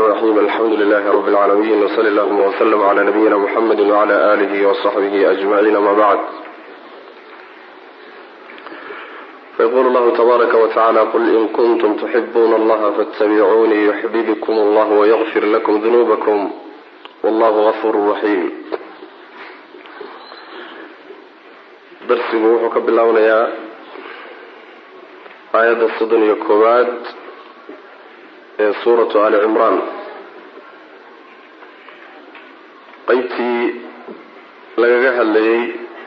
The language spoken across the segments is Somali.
الرحيم الحمد لله رب العالمين وصل اللهم وسلم على نبينا محمد وعلى آله وصحبه أجمعين ما بعد فيقول الله تبارك وتعالى قل إن كنتم تحبون الله فاتبعوني يحببكم الله ويغفر لكم ذنوبكم والله غفور رحيم darsigu wuxuu ka bilownayaa aayadda soddon iyo koowaad ee suuratu ali cimraan qeybtii lagaga hadlayay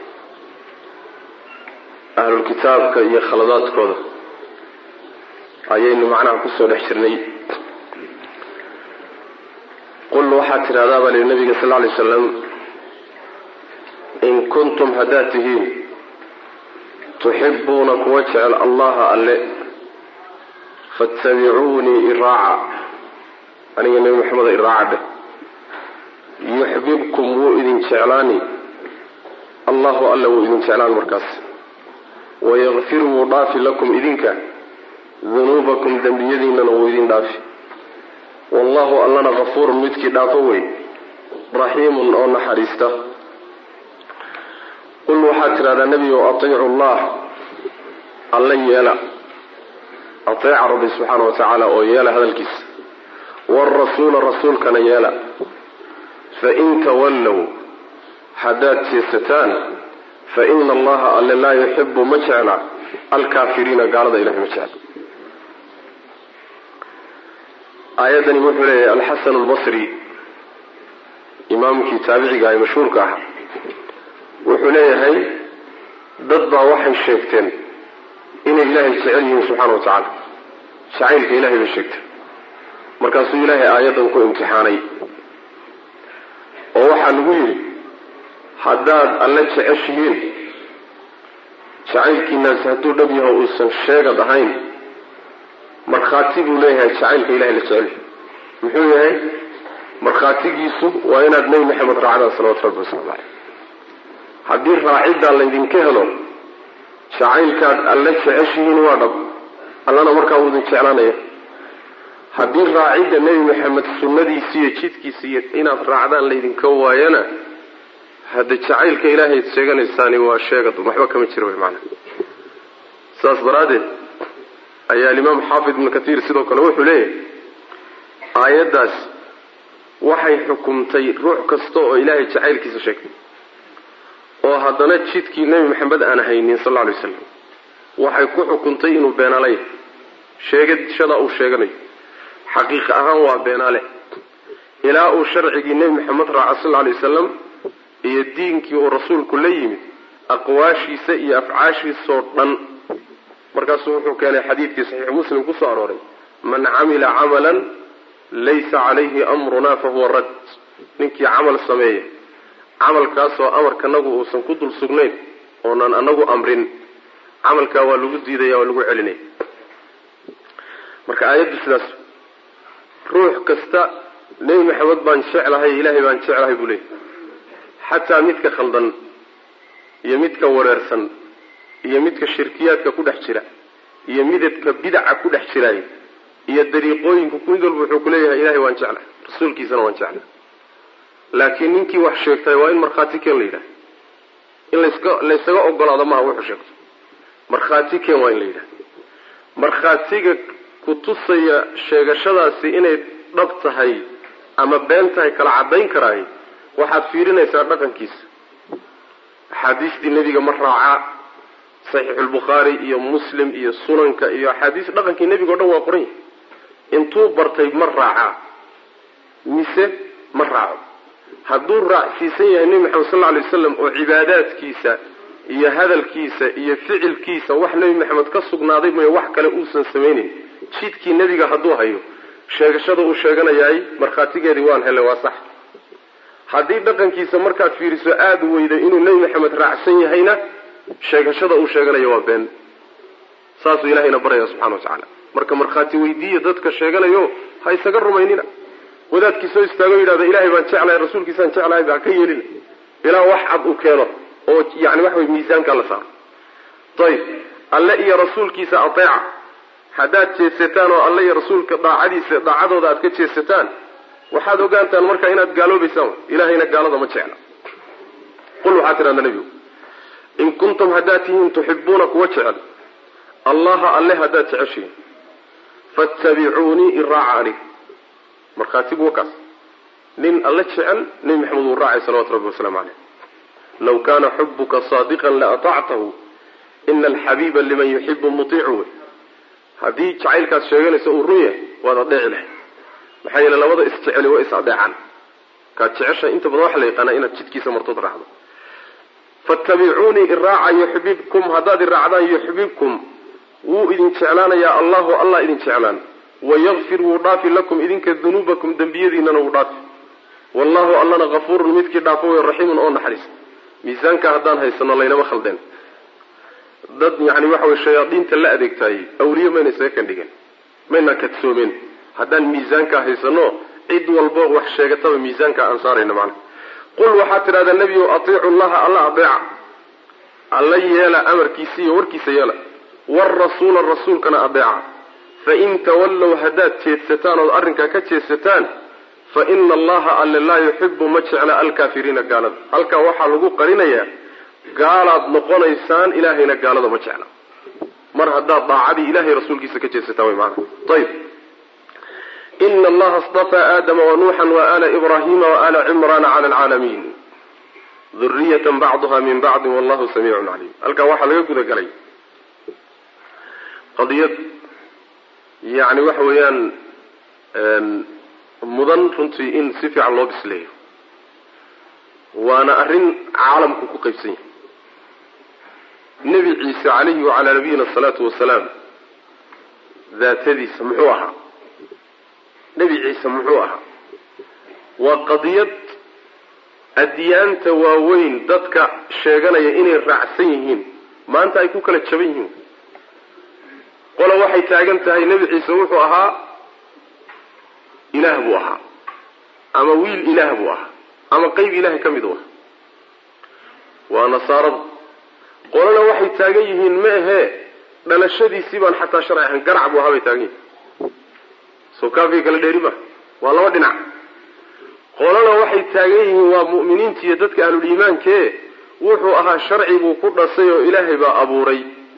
ahlulkitaabka iyo khaladaadkooda ayaynu macnaha kusoo dhex jirnay qul waxaad tidhahdaa baa lihi nabiga sal ly slam in kuntum haddaad tihiin tuxibuuna kuwa jecel allaha alle faatabicuunii iraaca aniga nebi maxameda iraaca dheh yuxbibkum wuu idin jeclaani allahu alle wuu idin jeclaan markaas wayakfir wuu dhaafi lakum idinka dunuubakum dembiyadiinana wuu idin dhaafi wallahu allana kafuurun midkii dhaafo wey raxiimun oo naxariista qul waxaad tidhahdaa nebigo atiicu llah alla yeela ateeca rabbi subxaana wa tacaala oo yeela hadalkiisa waalrasuula rasuulkana yeela fain tawallow haddaad jeesataan fa ina allaha alle laa yuxibu ma jecla alkaafiriina gaalada ilahay ma jecla aayaddani wuxuu leeyahay alxasan albasri imaamkii taabiciga ee mashhuurka ah wuxuu leeyahay dad baa waxay sheegteen inay ilaahay jecel yihiin subxaana wa tacaala jacaylka ilahay bay sheegteen markaasuu ilaahay aayaddan ku imtixaanay oo waxaa lagu yidhi haddaad alle jeceshihiin jacaylkiinaasi hadduu dhab yaho uusan sheegad ahayn markhaati buu leeyahay jacaylka ilahay la jecel muxuu yahay markhaatigiisu waa inaad nebi maxamed raacdaan salawatu rabbi waslamu caleyh haddii raaciddaa laydinka helo jacaylkaad alle jeceshihiin waa dhab allana markaa wuu idin jeclaanaya haddii raacidda nebi maxamed sunnadiisi iyo jidkiisa iyo inaad raacdaan laydinka waayana hadda jacaylka ilaahayd sheeganaysaani waa sheegad waxba kama jira wy maanaa saas daraaddeed ayaa alimaam xaafid ibnu kathiir sidoo kale wuxuu leeyahay aayaddaas waxay xukumtay ruux kasta oo ilaahay jacaylkiisa sheegtay oo haddana jidkii nebi maxamed aan haynin sal lla lay waslam waxay ku xukuntay inuu beenaale yahay sheegashada uu sheeganayo xaqiiqa ahaan waa beenaale ilaa uu sharcigii nebi maxamed raaca sal lla lay wasalam iyo diinkii uu rasuulku la yimid aqwaashiisa iyo afcaashiisoo dhan markaasuu wuxuu keenay xadiidkii saxiixu muslim kusoo arooray man camila camalan laysa calayhi amruna fahuwa rad ninkii camal sameeya camalkaasoo amarkanagu uusan ku dul sugnayn oonan anagu amrin camalkaa waa lagu diidaya waa lagu celinaya marka aayaddu sidaas ruux kasta nebi maxamed baan jeclahay ilaahay baan jeclahay buu leeyahy xataa midka khaldan iyo midka wareersan iyo midka shirkiyaadka ku dhex jira iyo midabka bidaca ku dhex jiraaya iyo dariiqooyinka mid walba wuxuu kuleeyahay ilahay waan jeclahay rasuulkiisana waan jeclahay laakiin ninkii wax sheegtay waa in markhaati keen la yidhaha in laska laysaga ogolaado maaha wuxuu sheegto markhaati keen waa in la yidhaha markhaatiga kutusaya sheegashadaasi inay dhab tahay ama been tahay kala caddayn karaay waxaad fiirinaysaa dhaqankiisa axaadiistii nebiga ma raacaa saxiixulbukhaari iyo muslim iyo sunanka iyo axaadiis dhaqankii nebiga o dhan waa qoran yahay intuu bartay ma raacaa mise ma raaco hadduu raacsiisan yahay nebi maxamed sal lla lay wasalam oo cibaadaadkiisa iyo hadalkiisa iyo ficilkiisa wax nebi maxamed ka sugnaaday mooye wax kale uusan samaynayn jidkii nebiga hadduu hayo sheegashada uu sheeganayaay markhaatigeedii waan helay waa sax haddii dhaqankiisa markaad fiiriso aada weyday inuu nebi maxamed raacsan yahayna sheegashada uu sheeganayo waa been saasuu ilahayna baraya subxana wa tacaala marka markhaati weydiiya dadka sheeganayo ha isaga rumaynina wadaadkii soo istaago yidhahda ilahay baan jeclahay rasuulkiisaan jeclahay baa ka yeelina ilaa wax cad uu keeno oo yani waxa wey miisaanka la saaro ayib alle iyo rasuulkiisa ateeca haddaad jeesataan oo alle iyo rasuulka daacadiisa daacadooda aad ka jeesataan waxaad ogaantaan marka inaad gaaloobaysaan ilahayna gaalada ma jecla qul waxaad tidhahdaa nebigu in kuntum haddaad tihiin tuxibuuna kuwa jecel allaha alle haddaad jeceshihiin fattabicuunii iraaca anig markhaatigu wakaas nin alle jecel nebi maxamed wuu raacay salawatu rabbi wasalaamu caleyh law kaana xubuka saadiqan laatactahu ina alxabiiba liman yuxibu mutiicu wey haddii jacaylkaas sheeganaysa uu run yahay waad adeeci lahay maxaa yeele labada isjeceli waa is adeecaan kaad jecesha inta badan waxa la yaqaanaa inaad jidkiisa martood raacdo fattabicuunii iraaca yuxbibkum haddaad iraacdaan yuxbibkum wuu idin jeclaanayaa allahu allah idin jeclaan wayakfir wuu dhaafi lakum idinka dunuubakum dembiyadiinana wuu dhaafi wallahu allana hafuurun midkii dhaafo wey raxiimun oo naxariis miisaanka haddaan haysano laynama khaldeen dad yani waxa wey shayaadiinta la adeegtaayey awliye mayna isaga kandhigeen mayna kadsoomeen haddaan miisaankaa haysano cid walbo wax sheegataba miisaanka aan saarayno macana qul waxaad tidhahdaa nebiyow atiicu llaha alla adeeca alla yeela amarkiisa iyo warkiisa yeela waalrasuula rasuulkana adeeca fain tawallow haddaad jeedsataan ood arrinkaa ka jeedsataan fa ina allaha alle laa yuxibu ma jecla alkaafiriina gaalada halkaa waxaa lagu qarinayaa gaalaad noqonaysaan ilaahayna gaalada ma jecla mar haddaad daacadii ilahay rasuulkiisa ka jeedsataan way maana ayib ina allaha istafaa aadama wanuuxan waala ibrahima waala cimraana cala alcaalamiin duriyatan bacduha min bacdin wallahu samiicun caliim halkaa waxaa laga guda galay qadiyad yani waxa weeyaan mudan runtii in si fiican loo bisleeyo waana arrin caalamku ku qaybsan yahay nebi ciise calayhi wacalaa nabiyina asalaatu wasalaam daatadiisa muxuu ahaa nebi ciise muxuu ahaa waa qadiyad adyaanta waaweyn dadka sheeganaya inay raacsan yihiin maanta ay ku kala jaban yihiin qola waxay taagan tahay nebi ciise wuxuu ahaa ilaah buu ahaa ama wiil ilaah buu ahaa ama qeyb ilahay ka mid u ah waa nasaarada qolana waxay taagan yihiin ma ahee dhalashadiisii baan xataa sharci ahayn garac buu ahaa bay taagan yihiin soo kaafiga kala dheeri ma waa laba dhinac qolana waxay taagan yihiin waa mu'miniinta iyo dadka ahluliimaankee wuxuu ahaa sharci buu ku dhasay oo ilaahay baa abuuray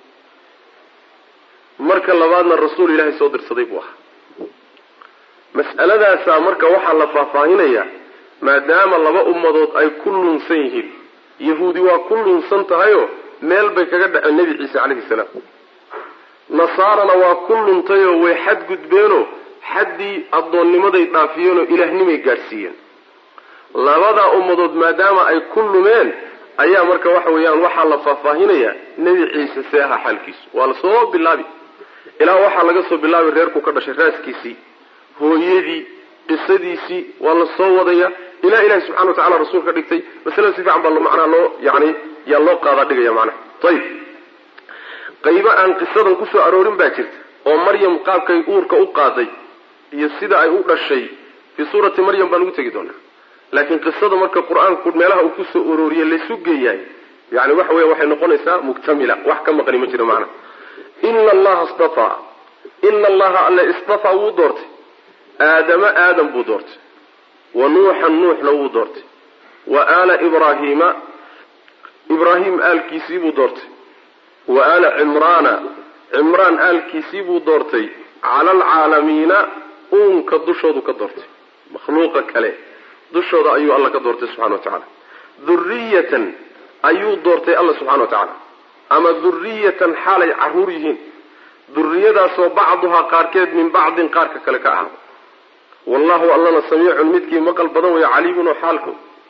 marka labaadna rasuul ilaahay soo dirsaday buu ahaa mas'aladaasaa marka waxaa la faahfaahinayaa maadaama laba ummadood ay ku lunsan yihiin yahuudi waa ku lunsan tahayoo meel bay kaga dhaceen nebi ciise calayhi salaam nasaarana waa ku luntayoo way xadgudbeenoo xaddii addoonnimaday dhaafiyeenoo ilaahnimay gaadhsiiyeen labadaa ummadood maadaama ay ku lumeen ayaa marka waxa weeyaan waxaa la faahfaahinayaa nebi ciise see ahaa xaalkiisu waa la soo bilaabi ilaa waxaa laga soo bilaabi reerku ka dhashay raaskiisii hooyadii qisadiisii waa la soo wadaya ilaa ilahi subxana wa tacala rasuul ka dhigtay masalada si fiican baa macnaa loo yani yaa loo qaadaa dhigaya macnaha ayib qaybo aan qisadan kusoo aroorin baa jirta oo maryam qaabkay uurka u qaaday iyo sida ay u dhashay fii suurati maryam baan ugu tegi doonaa laakiin qisada marka qur-aanku meelaha uu kusoo arooriye laysu geeyahay yani waxa weya waxay noqonaysaa muktamila wax ka maqani ma jiro macnaha ina allaha istafaa ina allaha alle istafaa wuu doortay aadama aadam buu doortay wa nuuxan nuuxna wuu doortay wa aala ibraahiima ibraahim aalkiisii buu doortay wa aala cimraana cimraan aalkiisii buu doortay cala alcaalamiina uunka dushoodu ka doortay makhluuqa kale dushooda ayuu alla ka doortay subxana wa tacaala duriyatan ayuu doortay alla subxana wa tacaala ama duriyatan xaalay caruur yihiin duriyadaasoo bacduhaa qaarkeed min bacdin qaarka kale ka ahaada wallahu allana samiicun midkii maqal badan weeye caliimun oo xaalko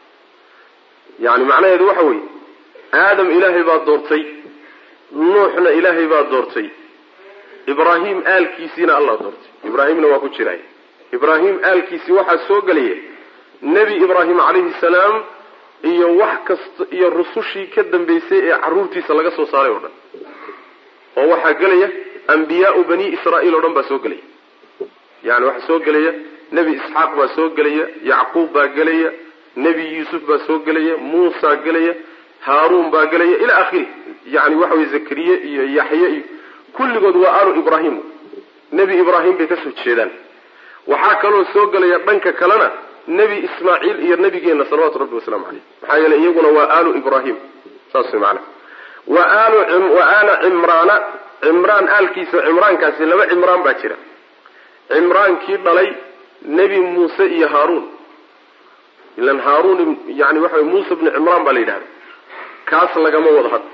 yani macnaheedu waxa weeye aadam ilaahay baa doortay nuuxna ilaahay baa doortay ibraahim aalkiisiina allah doortay ibraahimna waa ku jiraay ibraahim aalkiisii waxaa soo gelaya nebi ibraahim calayhi salaam iyo wax kasta iyo rusushii ka dambaysay ee carruurtiisa laga soo saaray oo dhan oo waxaa gelaya ambiyaau bani israa'iil oo dhan baa soo gelaya yani waxaa soo gelaya nebi isxaaq baa soo gelaya yacquub baa gelaya nebi yuusuf baa soo gelaya muusa gelaya haaruun baa gelaya ila akhiri yani waxa weye zakariye iyo yaxye iyo kulligood waa aalu ibraahim nebi ibraahim bay kasoo jeedaan waxaa kaloo soo gelaya dhanka kalena nebi ismaaciil iyo nebigeenna salawatu rabbi wasalaamu caleyh maxaa yeeley iyaguna waa aalu ibraahim saas way macana wa aalu wa aala cimraana cimraan aalkiisa cimraankaasi laba cimraan baa jira cimraankii dhalay nebi muuse iyo haaruun ilan haaruun yani waxa way muuse bni cimraan baa la yidhahda kaas lagama wado hadda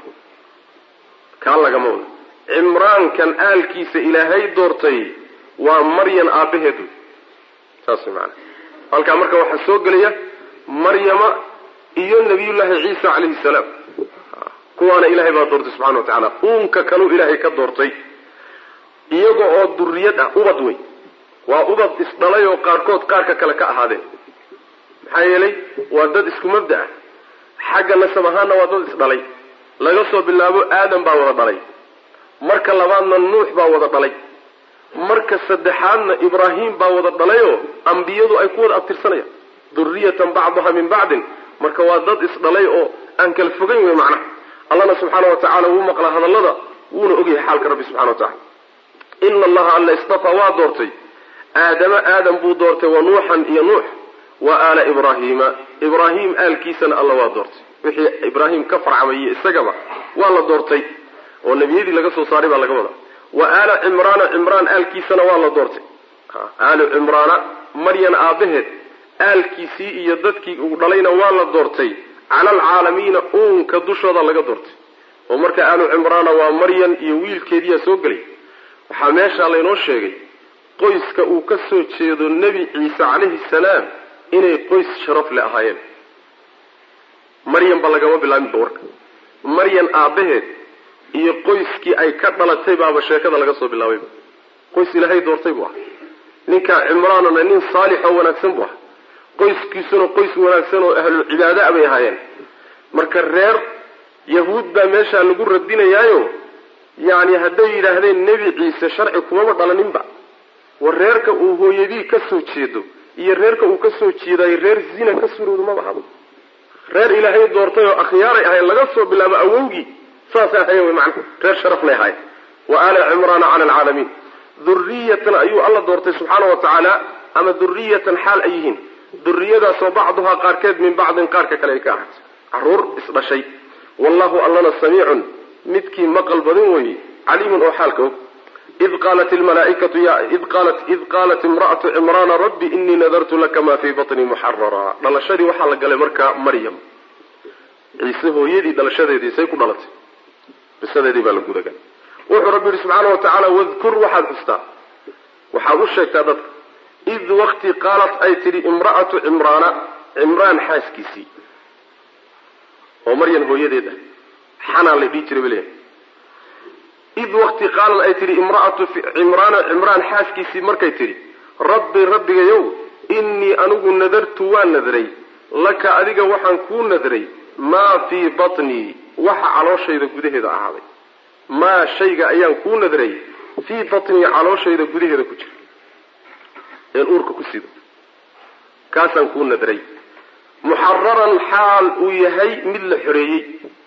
kaa lagama wado cimraankan aalkiisa ilaahay doortay waa maryan aabbaheed wey saas way macana halkaa marka waxaa soo gelaya maryama iyo nabiyullaahi ciisa calayhi salaam kuwaana ilaahay baa doortay subxana wa tacaala uunka kaluu ilaahay ka doortay iyaga oo duriyad ah ubad wey waa ubad isdhalay oo qaarkood qaarka kale ka ahaadeen maxaa yeelay waa dad isku mabda ah xagga nasab ahaanna waa dad isdhalay laga soo bilaabo aadam baa wada dhalay marka labaadna nuux baa wada dhalay marka saddexaadna ibraahim baa wada dhalayoo ambiyadu ay ku wada abtirsanayaan duriyatan bacdaha min bacdin marka waa dad isdhalay oo aan kala fogayn wey macnaha allana subxaana wa tacala wuu maqlaa hadallada wuuna ogyahay xaalka rabbi subxana wa tacala ina allaha alla istafaa waa doortay aadama aadam buu doortay wa nuuxan iyo nuux wa aala ibraahiima ibraahim aalkiisana alla waa doortay wixii ibraahim ka farcamaye isagaba waa la doortay oo nebiyadii laga soo saaray baa laga wadaa wa aala cimraana cimraan aalkiisana waa la doortay aalu cimraana maryan aabaheed aalkiisii iyo dadkii uu dhalayna waa la doortay cala alcaalamiina uunka dushooda laga doortay oo marka aalu cimraana waa maryan iyo wiilkeediyaa soo gelay waxaa meeshaa laynoo sheegay qoyska uu ka soo jeedo nebi ciise calayhi salaam inay qoys sharaf le ahaayeen maryan ba lagama bilaabinba warka maryan aabbaheed iyo qoyskii ay ka dhalatay baaba sheekada laga soo bilaabayba qoys ilaahay doortay buu ah ninkaa cimraanuna nin saalix oo wanaagsan buu ah qoyskiisuna qoys wanaagsan oo ahlul cibaada bay ahaayeen marka reer yahuud baa meeshaa lagu radinayaayo yacni hadday yidhaahdeen nebi ciise sharci kumaba dhalaninba war reerka uu hooyadii ka soo jeedo iyo reerka uu ka soo jeedayo reer zina ka suroodu maba habo reer ilaahay doortay oo akhyaaray ahayn laga soo bilaabo awowgii saasay ahayen wy macna reer sharaf lay ahayn wa aala cimraana cala alcaalamiin duriyatan ayuu alla doortay subxaana wa tacaala ama duriyatan xaal ay yihiin duriyadaasoo bacduhaa qaarkeed min bacdin qaarka kale ay ka ahaatay caruur isdhashay wallahu allana samiicun midkii maqal badan weeye caliimun oo xaalka og id qaalat lmalaaikatu id qaalat id qaalat imra'atu cimraana rabbi inii nadartu laka ma fii batnii muxarara dhalashadii waxaa la galay markaa maryam ciise hooyadii dhalashadeedii say ku dhalatay bisadeedii baa la gudagalay wuxuu rabbi yihi subxaana wa tacaala wadkur waxaad xustaa waxaad u sheegtaa dadka id waqti qaalat ay tidhi imra'atu cimraana cimraan xaaskiisii oo maryan hooyadeed ah xanaan la dhihi jiray baleeyahay id waqti qaalad ay tidhi imra'atu cimraana cimraan xaaskiisii markay tidhi rabbi rabbigayow innii anigu nadartu waan nadray laka adiga waxaan kuu nadray maa fii batnii waxa calooshayda gudaheeda ahaaday maa shayga ayaan kuu nadray fii batnii calooshayda gudaheeda ku jira een uurka ku sido kaasaan kuu nadray muxararan xaal uu yahay mid la xoreeyey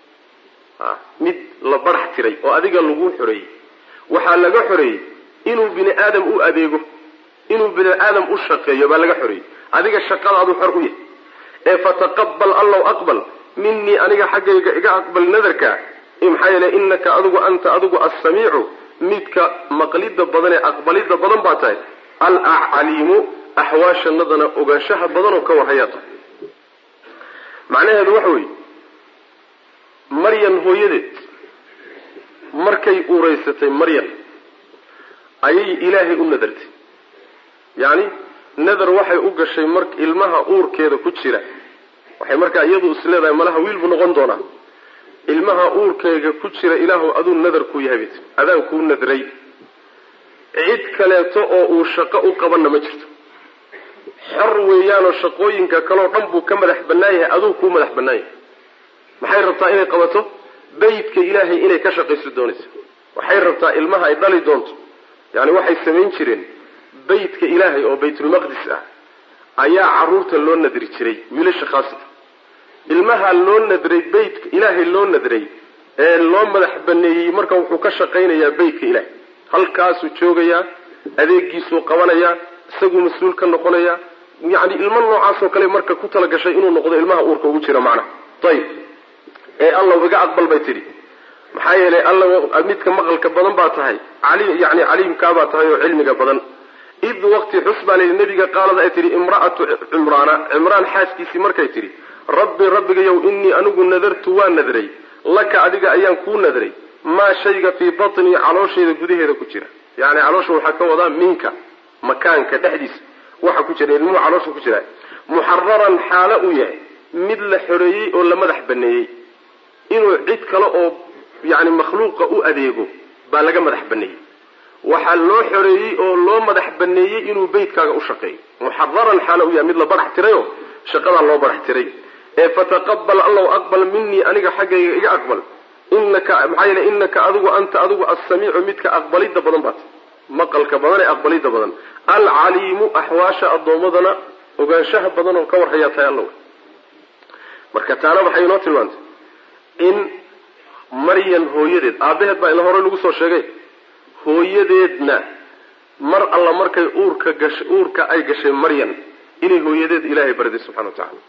mid la barax tiray oo adiga lagu xoreeyey waxaa laga xoreeyey inuu bini aadam u adeego inuu bini aadam u shaqeeyo baa laga xoreeyey adiga shaqadaadu xor u yahay ee fataqabal allow aqbal minii aniga xaggayga iga aqbal nadarka maxaa yeele inaka adigu anta adigu assamiicu midka maqlida badan ee aqbalida badan baa tahay alcaliimu axwaashanadana ogaanshaha badan oo ka warhayaa tahay macnaheedu waxa weeye maryan hooyadeed markay uuraysatay maryan ayay ilaahay u nadartay yacni nadar waxay u gashay mar ilmaha uurkeeda ku jira waxay markaa iyadu is leedahay malaha wiil buu noqon doonaa ilmaha uurkeega ku jira ilaahu aduu nadar kuu yahay bayt adaan kuu nadray cid kaleeto oo uu shaqo u qabanna ma jirto xor weeyaanoo shaqooyinka kaleo dhan buu ka madax bannaan yahay aduu kuu madax bannaan yahay maxay rabtaa inay qabato beytka ilaahay inay ka shaqayso doonaysa waxay rabtaa ilmaha ay dhali doonto yani waxay samayn jireen beytka ilaahay oo baytulmaqdis ah ayaa caruurta loo nadri jiray wiilasha khaasata ilmaha loo nadray beytka ilaahay loo nadray ee loo madax baneeyey marka wuxuu ka shaqaynayaa beytka ilaahay halkaasuu joogayaa adeegiisuu qabanayaa isaguu mas-uul ka noqonaya yani ilmo noocaasoo kale marka ku talagashay inuu noqdo ilmaha uurka ugu jira macnaha ayib ee allaw iga aqbal bay tidhi maxaa yeelay alla midka maqalka badan baa tahay yani caliimkaabaa tahay oo cilmiga badan id waqti xus baa layidhi nabiga qaalada ay tidhi imra'atu cimraana cimraan xaaskiisii markay tidhi rabbi rabbigayow innii anigu nadartu waa nadray laka adiga ayaan kuu nadray maa shayga fii batnii caloosheeda gudaheeda ku jira yani caloosha waxaa ka wadaa minka makaanka dhexdiisa waxa ku jira ilmuhu caloosha ku jira muxararan xaalo uu yahay mid la xoreeyey oo la madax baneeyey inuu cid kale oo yani makhluuqa u adeego baa laga madax baneeyey waxaa loo xoreeyey oo loo madax baneeyey inuu beytkaaga u shaqeeyo muxararan xaalo uu yahay mid la barax tirayo shaqadaa loo barax tiray ee fataqabal allow aqbal minii aniga xaggayga iga aqbal inaka maxaa yeele inaka adigu anta adigu assamiicu midka aqbalidda badan baat maqalka badan ee aqbalidda badan alcaliimu axwaasha addoommadana ogaanshaha badan oo ka warhayaa tahay alla marka taana waxay inoo tilmaantay in maryan hooyadeed aabaheed baa ila hore lagu soo sheegay hooyadeedna mar alla markay uurka gash uurka ay gashay maryan inay hooyadeed ilaahay bariday subxana wa tacaala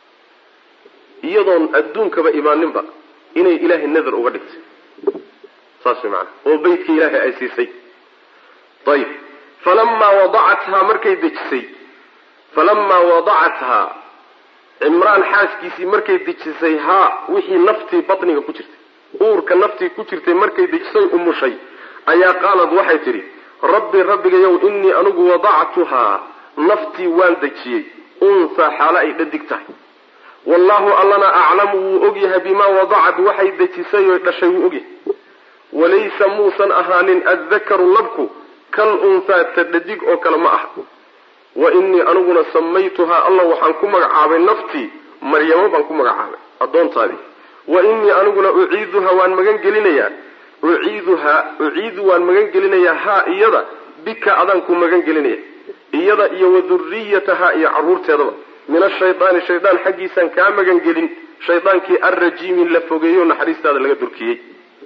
iyadoon adduunkaba imaaninba inay ilaahay nadar uga dhigtay saas way macanaa oo beytka ilaahay ay siisay ayib falamaa wadacathaa markay dejisay falamaa wadacathaa cimraan xaaskiisii markay dejisay haa wixii naftii batniga ku jirtay uurka naftii ku jirtay markay dejisay umushay ayaa qaalad waxay tidhi rabbi rabbigayow innii anigu wadactuhaa naftii waan dejiyey unsaa xaalo ay dhadig tahay wallahu allana aclamu wuu ogyahay bimaa wadacad waxay dejisay oy dhashay wuu ogyahay walaysa muusan ahaanin addakaru labku kal unhaa ta dhadig oo kale ma aha wa innii aniguna samaytuhaa allah waxaan ku magacaabay naftii maryamo baan ku magacaabay addoontaadii wa innii aniguna uciiduha waan magan gelinayaa uciiduhaa uciidu waan magan gelinayaa haa iyada bika adaan ku magan gelinaya iyada iyo wa duriyatahaa iyo carruurteedaba min ashaydaani shaydaan xaggiisaan kaa magan gelin shaydaankii arrajiimi la fogeeyo naxariistaada laga durkiyey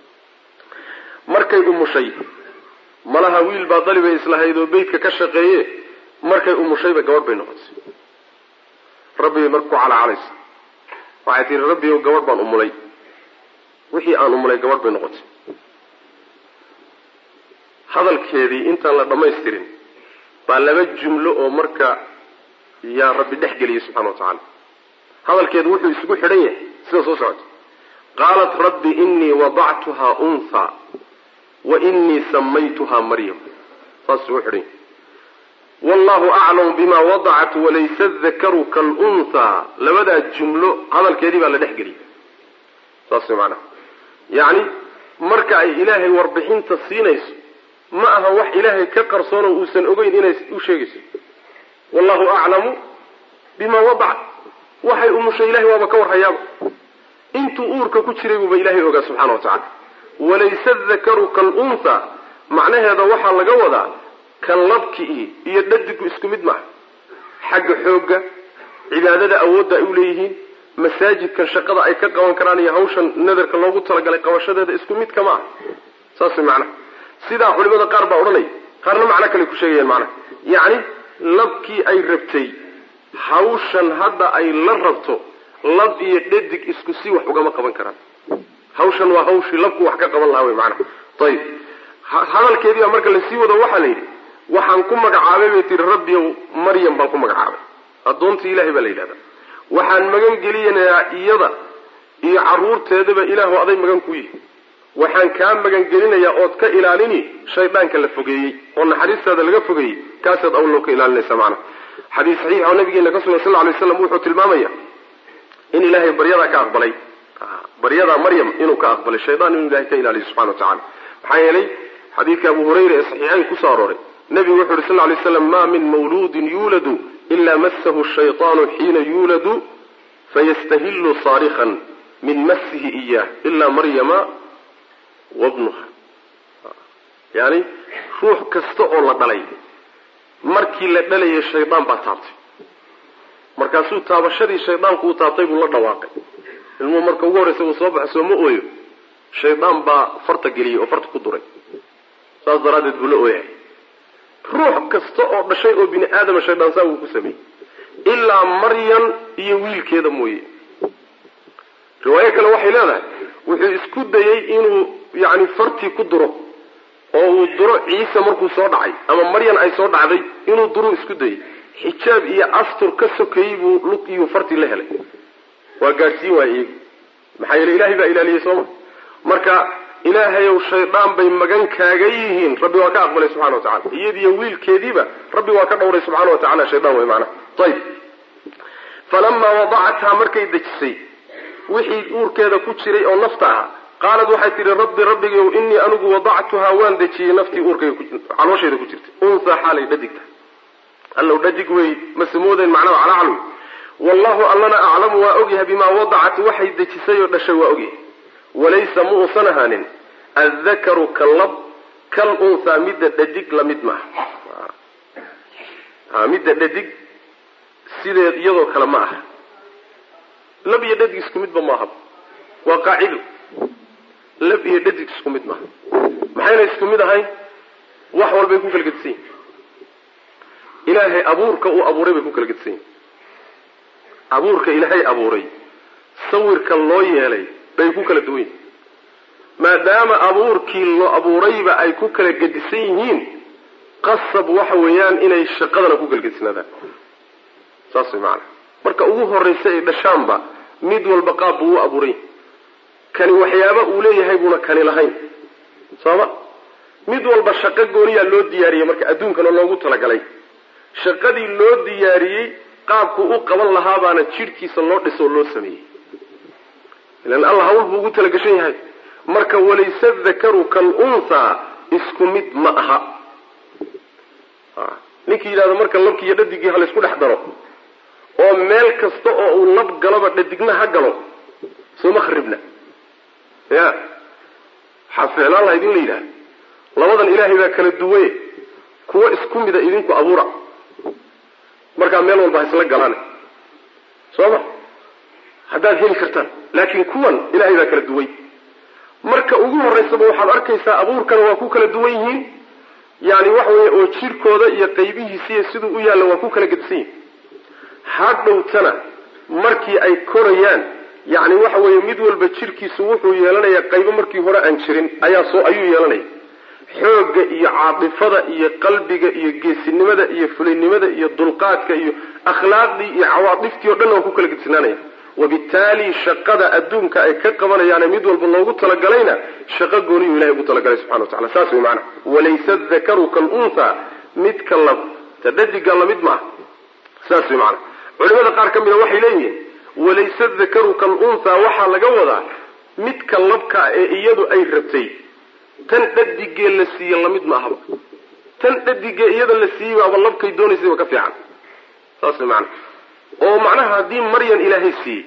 markay umushay malaha wiil baa dalibay islahayd oo beytka ka shaqeeye markay umushayba gabadh bay noqotay rabbigay marka ku calaacalaysa waxay tihi rabbi ow gabadh baan umulay wixii aan umulay gabadh bay noqotay hadalkeedii intaan la dhammaystirin baa laba jumlo oo marka yaa rabbi dhex geliyey subxana wa tacaala hadalkeedu wuxuu isugu xidhan yahay sida soo socota qaalat rabbi innii wadactuhaa unthaa wa innii samaytuhaa maryam saas isugu xidhan yahay wallahu aclamu bima wadacat walaysa dakaru kalunhaa labadaa jumlo hadalkeedii baa la dhex geliyey saas macnaha yacni marka ay ilaahay warbixinta siinayso ma aha wax ilaahay ka qarsoonoo uusan ogeyn inay u sheegayso wallahu aclamu bima wadacat waxay umushay ilahay waaba ka warhayaaba intuu uurka ku jiray buuba ilaahay ogaa subxana wa tacala walaysa dakaru kalunhaa macnaheeda waxaa laga wadaa kan labkii iyo dhadigu isku mid maaha xagga xoogga cibaadada awoodda ay u leeyihiin masaajidkan shaqada ay ka qaban karaan iyo hawshan nadarka loogu talagalay qabashadeeda isku mid kama aha saas way macnaha sidaa culimada qaar baa odhanaya qaarna macno kale ku sheegayaan macnaha yacni labkii ay rabtay hawshan hadda ay la rabto lab iyo dhadig isku si wax ugama qaban karaan hawshan waa hawshii labku wax ka qaban lahaa wey macnaha ayib hadalkeedii baa marka lasii wado waxaa la yidhi waxaan ku magacaabay bay tihi rabbiyow maryam baan ku magacaabay addoontii ilahay baa la yidhahdaa waxaan magan gelinayaa iyada iyo carruurteedaba ilaahu aday magan ku yihi waxaan kaa magan gelinayaa ood ka ilaalini shaydaanka la fogeeyey oo naxariistaada laga fogeeyey kaasaad awloo ka ilaalinaysa macnaha xadiis saxiix oo nabigeena ka sugan sal lla alay slam wuxuu tilmaamaya in ilaahay baryadaa ka aqbalay baryadaa maryam inuu ka aqbalay shaydaan inuu ilahay ka ilaaliyo subxana wa tacala maxaa yeelay xadiidka abu hurayra ee saxiixayn kusoo arooray nabigu wuxu uhi sal ly slam ma min mawluudin yuuladu ila masahu shayطaanu xiina yuuladu fayastahilu saarikan min masihi iyah ila maryama wabnuha yani ruux kasta oo la dhalay markii la dhalayay shaydaan baa taabtay markaasuu taabashadii shaydaanku uu taabtay buu la dhawaaqay ilmuhu marka ugu horreysa uu soo baxo sooma ooyo shaydaan baa farta geliyey oo farta ku duray saas daraaddeed buu la ooyahay ruux kasta oo dhashay oo bini aadama shaydaan saa wuu ku sameeyey ilaa maryam iyo wiilkeeda mooye riwaayo kale waxay leedahay wuxuu isku dayey inuu yani fartii ku duro oo uu duro ciise markuu soo dhacay ama maryan ay soo dhacday inuu duruu isku dayey xijaab iyo astur ka sokeeyey buu lug iyo fartii la helay waa gaadhsiin waaya iyagu maxaa yeele ilahay baa ilaaliyey sooma marka ilaahayow shaydaan bay magan kaaga yihiin rabbi waa ka aqbalay subxana wa tacala iyadiiyo wiilkeediiba rabbi waa ka dhowray subxana wa tacala shaydaan way macnaha ayib falamaa wadacathaa markay dejisay wixii uurkeeda ku jiray oo nafta ah qaalad waxay tihi rabbi rabbigow inii anigu wadactuhaa waan dejiyey naftii uurkayga caloosheeda ku jirtay unsaa xaalay dhadigta allow dhadig wey mase moodayn macnaha calacalwi wallahu allana aclamu waa ogyahay bimaa wadacat waxay dejisay oo dhashay waa ogyahay walaysa ma uusan ahaanin addakaru ka lab kal unhaa midda dhadig lamid maaha ha midda dhadig sideed iyadoo kale ma aha lab iyo dhadig isku midba maaha waa qaacido lab iyo dhadig isku mid maaha maxayna isku mid ahayn wax walbay ku kala gedisan yihin ilaahay abuurka uu abuuray bay ku kala gedisan yihin abuurka ilaahay abuuray sawirka loo yeelay bay ku kala duwan yihin maadaama abuurkii loo abuurayba ay ku kala gedisan yihiin qasab waxa weeyaan inay shaqadana ku kala gedisnaadaan saas way macanaa marka ugu horraysa ay dhashaanba mid walba qaab buu u abuuray kani waxyaaba uu leeyahay buuna kani lahayn sooma mid walba shaqo gooniyaa loo diyaariyey marka adduunkana loogu talagalay shaqadii loo diyaariyey qaabku u qaban lahaa baana jidhkiisa loo dhiso oo loo sameeyey ilan alla hawl buu ugu talagashan yahay marka walayse dakaru kal unthaa isku mid ma aha ninkii yidhahdo marka labki iyo dhadigii halaysku dhex daro oo meel kasta oo uu lab galoba dhadigna ha galo sooma kharibna ya waxaa ficlaan laha idin la yidhaha labadan ilaahay baa kala duwaye kuwo isku mida idinku abuura markaa meel walba ha isla galaan soo ma haddaad heli kartaan laakiin kuwan ilaahay baa kala duway marka ugu horraysaba waxaad arkaysaa abuurkana waa ku kala duwan yihiin yani waxa weeye oo jirkooda iyo qaybihiisiiyo siduu u yaalla waa ku kala gedisan yihin hadhowtana markii ay korayaan yani waxa weeye mid walba jirkiisu wuxuu yeelanayaa qaybo markii hore aan jirin ayaa soo ayuu yeelanaya xoogga iyo caatifada iyo qalbiga iyo geesinimada iyo fulinimada iyo dulqaadka iyo akhlaaqdii iyo cawaadiftii o dhan waa ku kala gedisnaanaya wabittaali shaqada adduunka ay ka qabanayaane mid walba loogu talagalayna shaqo gooniyuu ilahay ugu talagalay subxana wa tacala saas way macanaa walaysa dakaru kalunhaa midka lab ta dhadiga lamid maaha saas way macanaa culimada qaar ka mida waxay leeyihiin walayse dakaru kalunhaa waxaa laga wadaa midka labka ee iyadu ay rabtay tan dhadigee la siiye lamid ma ahaba tan dhadigee iyada la siiyey baaba labkay doonaysayba ka fiican saas way macanaa oo macnaha haddii maryan ilaahay siiyey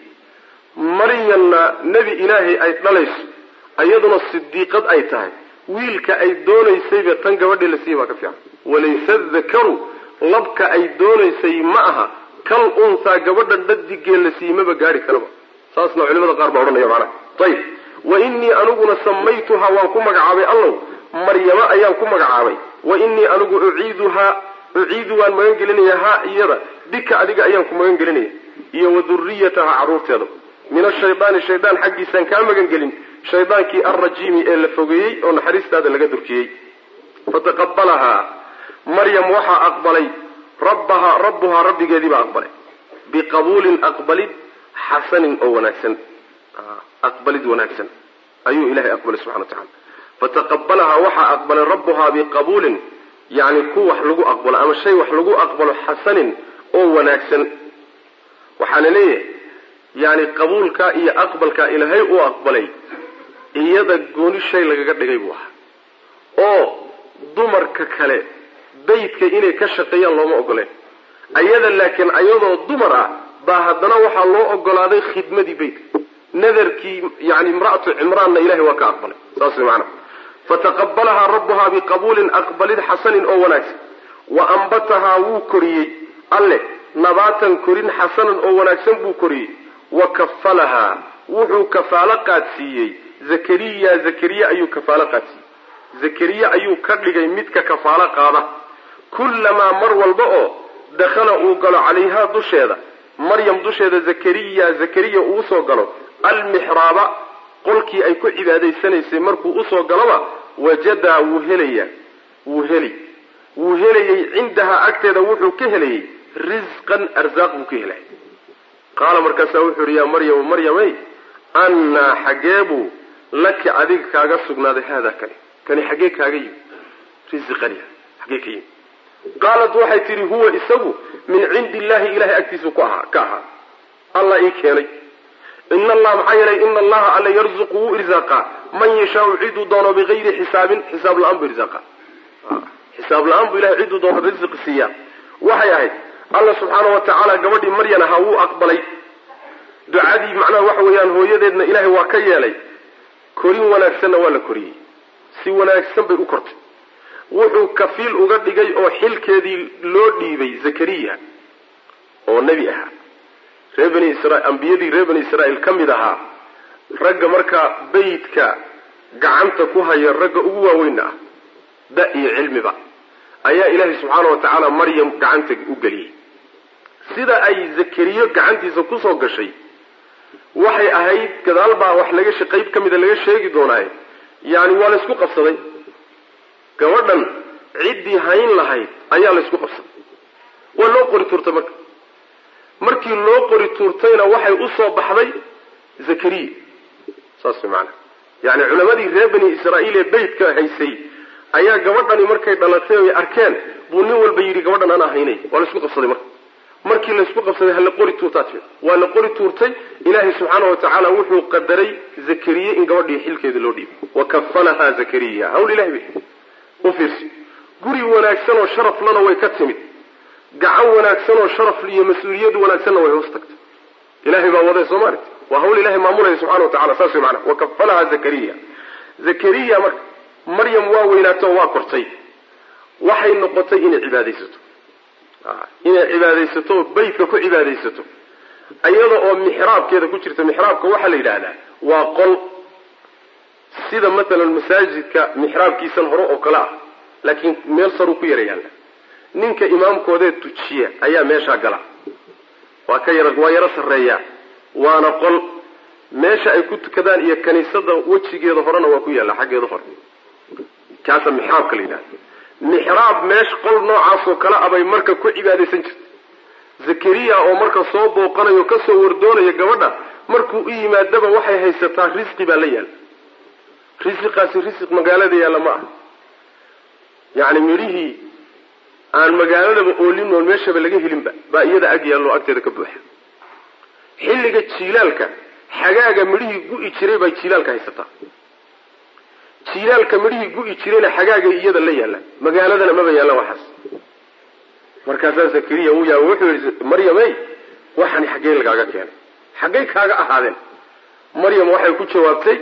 maryanna nebi ilaahay ay dhalayso iyaduna sidiiqad ay tahay wiilka ay doonaysayba tan gabadhii la siiyey baa ka fiican walayse dakaru labka ay doonaysay ma aha kal unhaa gabadha dhadigee la siiyey maba gaari karaba saasna culimada qaar baa odhanaya macnaha ayib wa inii aniguna samaytuhaa waan ku magacaabay allow maryama ayaan ku magacaabay wa inii anigu uciiduhaa uciidu waan magan gelinaya ha iyada bika adiga ayaan ku magan gelinaya iyo wa duriyataha carruurteeda min ashaydaani shaydaan xaggiisaan kaa magan gelin shaydaankii alrajiimi ee la fogeeyey oo naxariistaada laga durkiyey fataqabalahaa maryam waxaa aqbalay rabbahaa rabbuhaa rabbigeediibaa aqbalay biqabuulin aqbalid xasanin oo wanaagsan aqbalid wanaagsan ayuu ilahay aqbalay subxana wa tacala fataqabalahaa waxaa aqbalay rabbuhaa biqabuulin yani ku wax lagu aqbalo ama shay wax lagu aqbalo xasanin oo wanaagsan waxaa la leeyahay yani qabuulkaa iyo aqbalkaa ilaahay uu aqbalay iyada gooni shay lagaga dhigay buu ahaa oo dumarka kale beytka inay ka shaqeeyaan looma ogoleen ayada laakiin ayadoo dumar ah baa haddana waxaa loo ogolaaday khidmadii beytka nadarkii yani imra'atu cimraanna ilahay waa ka aqbalay saas way macana fataqabalahaa rabbuhaa biqabuulin aqbalid xasanin oo wanaagsan wa ambatahaa wuu koriyey alle nabaatan korin xasanan oo wanaagsan buu koriyey wa kafalahaa wuxuu kafaalo qaadsiiyey zakariya zakariya ayuu kafaalo qaadsiiyey zakariya ayuu ka dhigay midka kafaalo qaada kullamaa mar walba oo dakhala uu galo calayhaa dusheeda maryam dusheeda zakariya zakariya uu usoo galo almixraaba qolkii ay ku cibaadaysanaysay markuu usoo galoba wajadaa wuu helaya wuu heli wuu helayey cindahaa agteeda wuxuu ka helayey risqan arsaaq buu ka helay qaala markaasaa wuxuu yihi yaa maryamu maryamey annaa xaggeebuu laki adiga kaaga sugnaaday haada kani kani xaggee kaaga yimi risqani xaggee ka yimi qaalat waxay tidhi huwa isagu min cindi illahi ilahay agtiisu ku ahaa ka ahaa allah ii keenay ina allah maxaa yeelay ina allaha alla yarzuqu wuu irsaaqaa man yashaau ciduu doono bigayri xisaabin xisaab la-aan buu irsaaqa xisaab la-aan buu ilahay ciduu doono risqi siiyaa waxay ahayd alla subxaana wa tacaala gabadhii maryan ahaa wuu aqbalay ducadii macnaha waxa weeyaan hooyadeedna ilaahay waa ka yeelay korin wanaagsanna waa la koriyey si wanaagsan bay u kortay wuxuu kafiil uga dhigay oo xilkeedii loo dhiibay zakariya oo nebi ahaa reer bani isra ambiyadii reer bani israa'iil ka mid ahaa ragga markaa beytka gacanta ku haya ragga ugu waaweynna ah da iyo cilmiba ayaa ilaahay subxaana wa tacaala maryam gacanta u geliyey sida ay zakariyo gacantiisa kusoo gashay waxay ahayd gadaal baa wax laga qayb ka mida laga sheegi doonaaye yaani waa laysku qabsaday gabadhan ciddii hayn lahayd ayaa laysku qabsaday waa loo qori tuurtay marka markii loo qori tuurtayna waxay usoo baxday zakariya saas way macanaa yani culamadii reer bani israa'iil ee beytka haysay ayaa gabadhani markay dhalatay oy arkeen buu nin walba yidhi gabadhan anaa haynay waa laysku qabsaday marka markii laysku qabsaday hala qori tuurtaa timid waa la qori tuurtay ilaahay subxaana wa tacaala wuxuu qadaray zakariye in gabadhii xilkeeda loo dhiibay wa kafalahaa zakariya hawl ilahay bay u fiirsi guri wanaagsan oo sharaflana way ka timid gacan wanaagsan oo sharaf iyo mas-uuliyad wanaagsanna way hoos tagtay ilahay baa waday soo maaragti waa hawl ilahay maamulaya subxana wa tacala saas way maanaa wa kafalahaa zakariya zakariya marka maryam waa weynaato oo waa kortay waxay noqotay inay cibaadaysato inay cibaadaysato oo beytka ku cibaadaysato iyada oo mixraabkeeda ku jirta mixraabka waxaa la yidhaahdaa waa qol sida matalan masaajidka mixraabkiisan hore oo kale ah laakiin meel saruu ku yara yaalla ninka imaamkoodee tujiya ayaa meeshaa gala waa ka yara waa yaro sarreeyaa waana qol meesha ay ku tukadaan iyo kaniisada wejigeeda horena waa ku yaalla xaggeeda hore kaasa mixraabka la yidhahda mixraab meesha qol noocaasoo kale abay marka ku cibaadaysan jirtay zakariya oo marka soo booqanayo kasoo wardoonaya gabadha markuu u yimaadaba waxay haysataa risqi baa la yaalla risiqaasi risiq magaalada yaalla ma aha yacni midhihii aan magaaladaba oolin oon meeshaba laga helinba baa iyada ag yaallo agteeda ka buuxa xilliga jiilaalka xagaaga midhihii gu'i jiray bay jiilaalka haysataa jiilaalka midhihii gu'i jirayna xagaagay iyada la yaallaan magaaladana maba yaallaan waxaas markaasaa zakariya uu yaaba wuxuu yihi maryamey waxani xaggee lagaaga keenay xaggay kaaga ahaadeen maryam waxay ku jawaabtay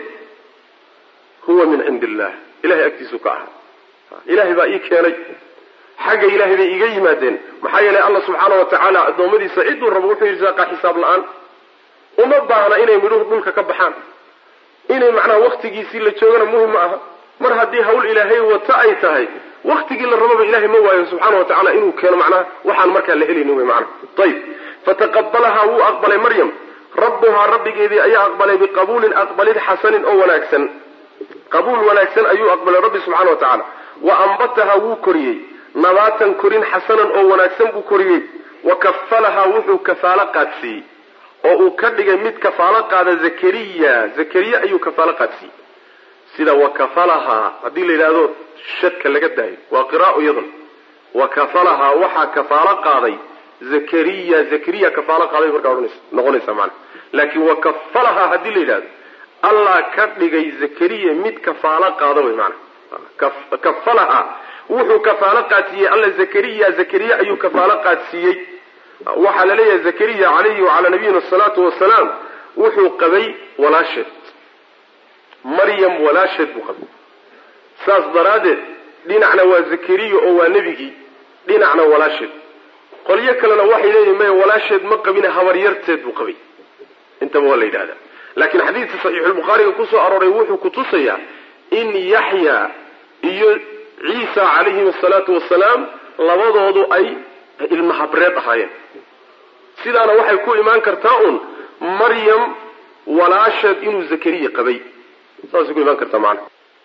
huwa min cindi illah ilahay agtiisu ka ahaa ilahay baa ii keenay xagga ilaahay bay iiga yimaadeen maxaa yeelay allah subxaana wa tacaala addoommadiisa cidduu rabo wuxuu irsaaqa xisaab la-aan uma baahna inay midhuhu dhulka ka baxaan inay macnaha waktigiisii la joogana muhim ma aha mar haddii hawl ilaahay wata ay tahay waktigii la rababa ilahay ma waayo subxaana wa tacala inuu keeno macnaha waxaan markaa la helaynin wey macnaha ayib fataqabalahaa wuu aqbalay maryam rabbuhaa rabbigeedii ayaa aqbalay biqabuulin aqbalid xasanin oo wanaagsan qabuul wanaagsan ayuu aqbalay rabbi subxana wa tacaala wa ambatahaa wuu koriyey nabaatan korin xasanan oo wanaagsan buu koriyey wa kafalahaa wuxuu kafaalo qaadsiiyey oo uu ka dhigay mid kafaalo qaada zakariya zakariya ayuu kafaalo qaadsiiyey sida wakafalahaa haddii la yidhaahdo shadka laga daayo waa qiraa'o iyadun wakafalahaa waxaa kafaalo qaaday zakariya zakariya kafaalo qaaday markaa odhanaysa noqonaysa macana laakiin wakafalahaa haddii la yidhahdo allah ka dhigay zakariya mid kafaalo qaada wey maana kafalahaa wuxuu kafaalo qaadsiiyey alla zakariya zakariya ayuu kafaalo qaadsiiyey waxaa la leeyahay zakariya calayhi wacalaa nabiyina asalaatu wasalaam wuxuu qabay walaasheed maryam walaasheed buu qabay saas daraaddeed dhinacna waa zakariya oo waa nebigii dhinacna walaasheed qolyo kalena waxay leeyihin maya walaasheed ma qabine habaryarteed buu qabay intaba waa la yidhahdaa laakiin xadiidka saxiixulbukhaariga kusoo arooray wuxuu kutusayaa in yaxya iyo ciisa calayhim asalaatu wasalaam labadoodu ay ilma habreed ahaayeen sidaana waxay ku imaan kartaa un maryam walaasheed inuu zakariya qabay saasay ku imaan kartaa macana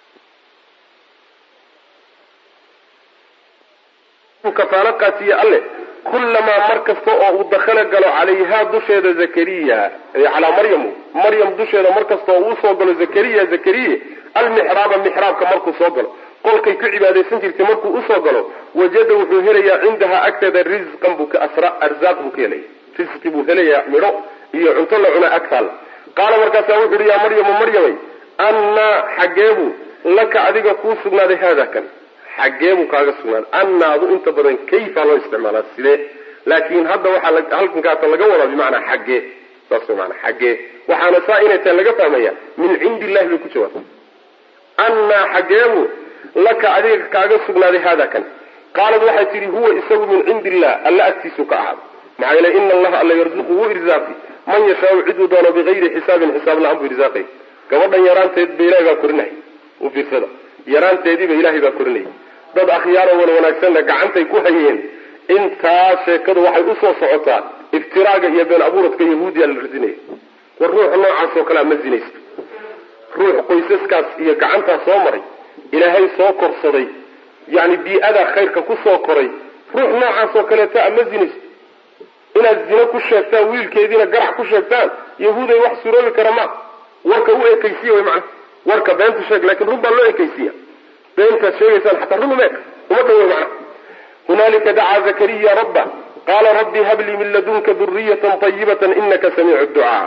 kafaalo qaatiye alle kullamaa mar kasta oo uu dakhala galo calayhaa dusheeda zakariya calaa maryamu maryam dusheeda mar kasta oo uu soo galo zakariya zakariya almixraaba mixraabka markuu soo galo qolkay ku cibaadaysan jirtay markuu usoo galo wajada wuxuu helayaa cindahaa agteeda risqan buu ka asra arzaaq buu ka helaya risqi buu helayaa midho iyo cunto la cuna agtaalla qaala markaasaa wuxu uhi yaa maryamu maryamay annaa xaggeebuu laka adiga kuu sugnaaday haada kan xaggeebuu kaaga sugnaaday annaadu inta badan kayfa loo isticmaalaa sidee laakiin hadda waxaa halkankaasa laga wadaa bimacnaa xaggee saas way maanaa xaggee waxaana saa inay tahay laga fahmaya min cindi illahi bay ku jawaabta annaa xaggeebuu laka adiga kaaga sugnaaday haada kan qaalad waxay tidhi huwa isagu min cindi illah alla agtiisuu ka ahaada maxaa yeele ina allaha alla yarzuqu wuu irsaaqi man yashaau ciduu doono bigayri xisaabin xisaab la-aan buu irsaaqay gabadhan yaraanteed ba ilahay baa korinaya u fiirsada yaraanteediiba ilaahay baa korinaya dad akhyaaro wan wanaagsanna gacantay ku hayeen intaa sheekadu waxay usoo socotaa iftiraaga iyo been abuuradka yahuudiya la rasinaya war ruuxa noocaas oo kalea ma zinaysto ruux qoysaskaas iyo gacantaa soo maray ilaahay soo korsaday yani bii-adaa khayrka kusoo koray ruux noocaas oo kaleeta a ma zinaysto inaad zino ku sheegtaan wiilkeediina garac ku sheegtaan yahuuday wax suroobi kara ma warka u ekaysiya wy mana warka beenta sheeg lakin run baa loo ekaysiya beentaad sheegaysaan xataa run umeeka uma dhawe mana hunaalika dacaa zakariya rabba qaala rabbi hablii min ladunka duriyatan ayibatan inaka samiicu ducaa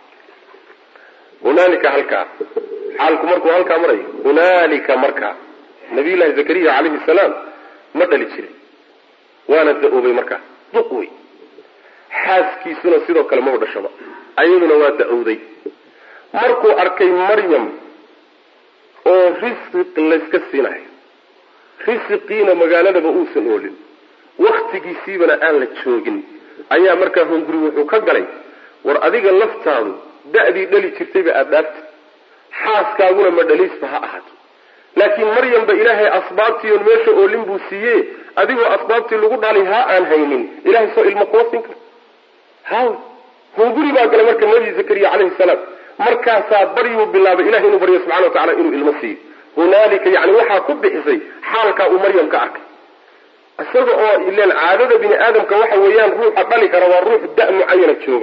hunaalika halkaa xaalku markuu halkaa marayo hunaalika markaa nabiyullahi zakariya calayhi salaam ma dhali jirin waana da-oobay markaa duq wey xaaskiisuna sidoo kale maba dhashaba ayaduna waa da-owday markuu arkay maryam oo risiq layska siinayo risiqiina magaaladaba uusan oolin waktigiisiibana aan la joogin ayaa markaa hunguri wuxuu ka galay war adiga laftaadu da-dii dhali jirtayba aada dhaafta xaaskaaguna ma dhaliisba ha ahaato laakiin maryamba ilaahay asbaabtiion meesha oolin buu siiye adigoo asbaabtii lagu dhali ha aan haynin ilahay soo ilmo kuma siin karo haw hunguri baa galay marka nabi zakariya calayhi salaam markaasaa baryuu bilaabay ilahay inuu baryo subxana wa tacala inuu ilmo siiyo hunaalika yani waxaa ku bixisay xaalkaa uu maryam ka arkay isaga oo ilen caadada bini aadamka waxa weeyaan ruuxa dhali kara waa ruux da mucayana jooga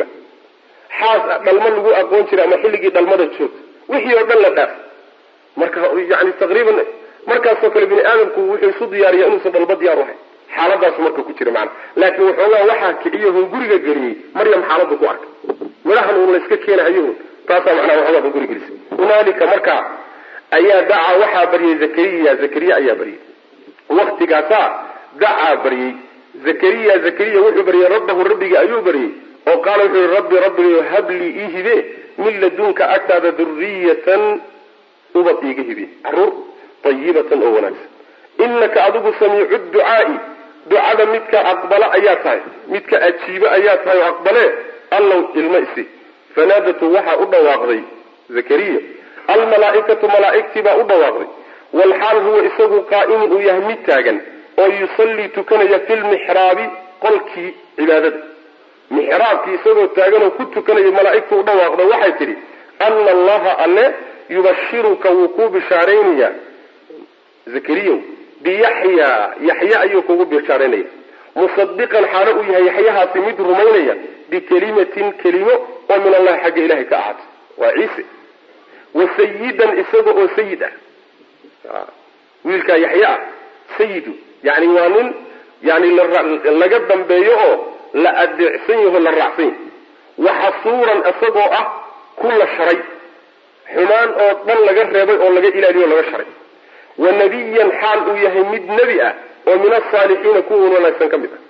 xaas dhalmo lagu aqoon jiray ama xilligii dhalmada joogta wixii oo dhan la dhaaf marka yani taqriiban markaasoo kale bini aadamku wuxuu isu diyaariya inuusan dhalmo diyaar uhay xaaladaasu marka ku jira macana laakiin waxoogaa waxaa kiciyo hunguriga geliyey maryam xaaladdu ku arkay midhahan uun la iska keenahayo taasaa macnaha waxoogaa hunguri gelisay hunaalika markaa ayaa dacaa waxaa baryay zakariya zakariya ayaa baryay waktigaasaa dacaa baryey zakariya zakariya wuxuu baryay rabbahu rabbigii ayuu baryey oo qaala wuxuu yihi rabbi rabbigayo hablii ii hibe min ladunka agtaada duriyatan ubad iiga hibe caruur ayibatan oo wanaagsan inaka adigu samiicu ducaai ducada midka aqbala ayaa tahay midka ajiibo ayaa tahay oo aqbale allow ilmo isi fanaadatu waxaa u dhawaaqday zakariya almalaaikatu malaaigtii baa u dhawaaqday walxaal huwa isagu qaa'imun uu yahay mid taagan oo yusallii tukanaya fi lmixraabi qolkii cibaadada mixraabkii isagoo taagan oo ku tukanaya malaaigtu u dhawaaqda waxay tidhi ana allaha alle yubashiruka wuu kuu bishaaraynaya zakariyow biyaxya yaxya ayuu kugu bishaaraynaya musadiqan xaalo uu yahay yaxyahaasi mid rumaynaya bikelimatin kelimo oo min allahi xagga ilahay ka ahaatay waa ciise wa sayidan isaga oo sayid ah wiilkaa yaxya ah sayidu yani waa nin yani laga dambeeyo oo la adeecsan yaho la raacsan yahy waxasuuran isagoo ah ku la sharay xumaan oo dhan laga reebay oo laga ilaaliyo o laga sharay wa nabiyan xaal uu yahay mid nebi ah oo min asaalixiina kuwa wanaagsan ka mid ah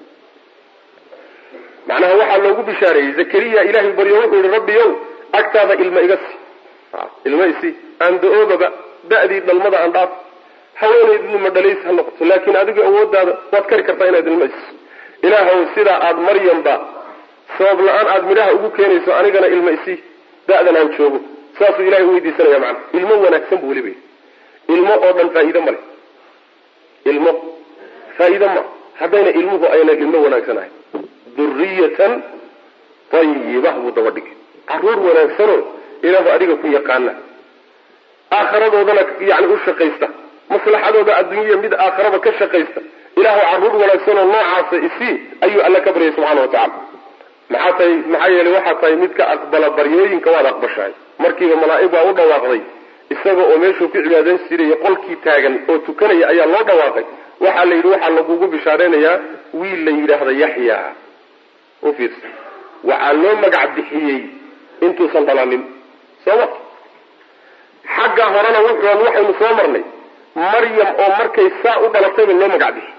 macnaha waxaa loogu bishaareeyey zakariya ilahay baryo wuxuu yihi rabbi ow agtaada ilma iga si ilma isi aan da-oobaba da-dii dhalmada aan dhaaf haweenaydnu ma dhalays ha noqoto laakiin adiga awoodaada waad kari kartaa inaad ilma isiso ilaahow sidaa aada maryamba sabab la-aan aada midhaha ugu keenayso anigana ilma isi da-dan aan joogo saasuu ilahay uweydiisanaya macana ilmo wanaagsan bu weliba ilmo oo dhan faa-iide ma leh ilmo faa-iide ma haddayna ilmuhu ayna ilmo wanaagsan ahayn duriyatan ayibah buu daba dhigay caruur wanaagsanoo ilaahu adiga ku yaqaana aakharadoodana yani u shaqaysta maslaxadooda adduunya mid aakharaba ka shaqaysta ilaahu caruur wanaagsanoo noocaasa isii ayuu alla ka baryay subxana wa tacala maxaa tahay maxaa yeelay waxaa tahay mid ka aqbala baryooyinka waad aqbashahay markiiba malaa'ig baa u dhawaaqday isaga oo meeshuu ku cibaadayn jiray qolkii taagan oo tukanaya ayaa loo dhawaaqay waxaa la yidhi waxaa lagugu bishaareynayaa wiil la yidhaahda yaxya u fiirsa waxaa loo magac bixiyey intuusan dhalanin sooma xagga horena wuxuan waxaynu soo marnay maryam oo markay saa u dhalatayba loo magac bixiyey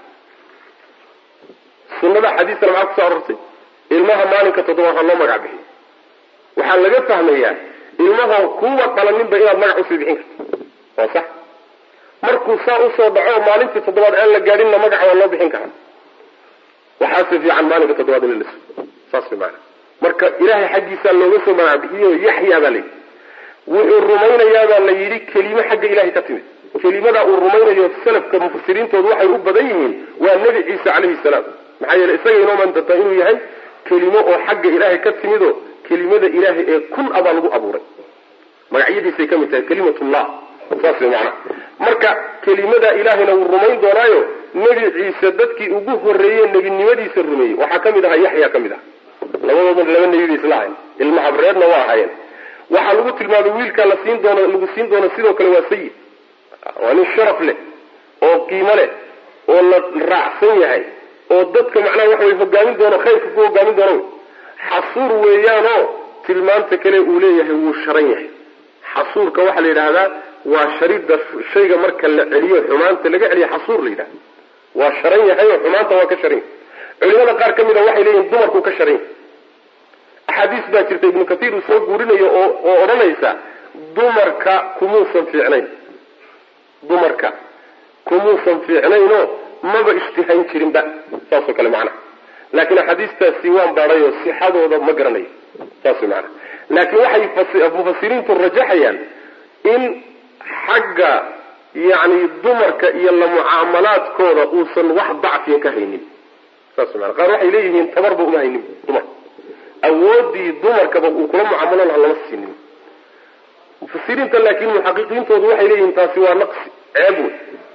sunada xadiistana maxaa kusoo arortay ilmaha maalinka toddobaad ha loo magac bixiyey waxaa laga fahmayaa ilmaha kuwa dhalaninba inaad magac usii bixin karto waa sax markuu saa usoo dhaco maalintii toddobaad aan la gaadhinna magaca waa loo bixin karaa waxaase fiican maalinka toddobaad in la liso saas way maana marka ilaahay xaggiisaa looga soo magac bixiyo yaxyaa baa layidhi wuxuu rumaynayaabaa la yidhi kelimo xagga ilahay ka timid kelimada uu rumaynayo salafka mufasiriintoodu waxay u badan yihiin waa nebi ciise calayhi salaam maxaa yeele isaga inoo maantata inuu yahay kelimo oo xagga ilaahay ka timidoo kelimada ilaahay ee kun abaa lagu abuuray magacyadiisay ka mid tahay kelimatullah saas way macana marka kelimada ilaahayna wuu rumayn doonaayo nebi ciise dadkii ugu horreeye nebinimadiisa rumeeyey waxaa ka mid ahaa yaxya ka mid ah labadoodna laba nebi bay isla ahayn ilma habreedna waa ahaayeen waxaa lagu tilmaamay wiilkaa la siin doono lagu siin doono sidoo kale waa sayid waa nin sharaf leh oo qiimo leh oo la raacsan yahay oo dadka macnaha waxa way hogaamin doono khayrka ku hogaamin doono xasuur weeyaanoo tilmaanta kale uu leeyahay wuu sharan yahay xasuurka waxaa la yidhaahdaa waa sharidda shayga marka la celiyo xumaanta laga celiyo xasuur la yidhahda waa sharan yahay oo xumaanta waa ka sharan yahay culimada qaar ka mid a waxay leeyihin dumarkuu ka sharan yahay axaadiis baa jirta ibnu kathiir uu soo guurinayo oo oo odhanaysa dumarka kumuusan fiicnayn dumarka kumuusan fiicnaynoo maba ishtihayn jirinba saasoo kale macnaha laakiin axaadiistaasi waan baadhay oo sixadooda ma garanayo saas way macnaha laakiin waxay mufasiriintu rajaxayaan in xagga yacni dumarka iyo la mucaamalaadkooda uusan wax dacfiya ka haynin saas way mana qaar waxay leeyihiin tabarba uma haynin dumar awoodii dumarkaba uu kula mucaamalo laha lama siinin mufasiriinta laakiin muxaqiqiintoodu waxay leeyihiin taasi waa naqsi ceeb wey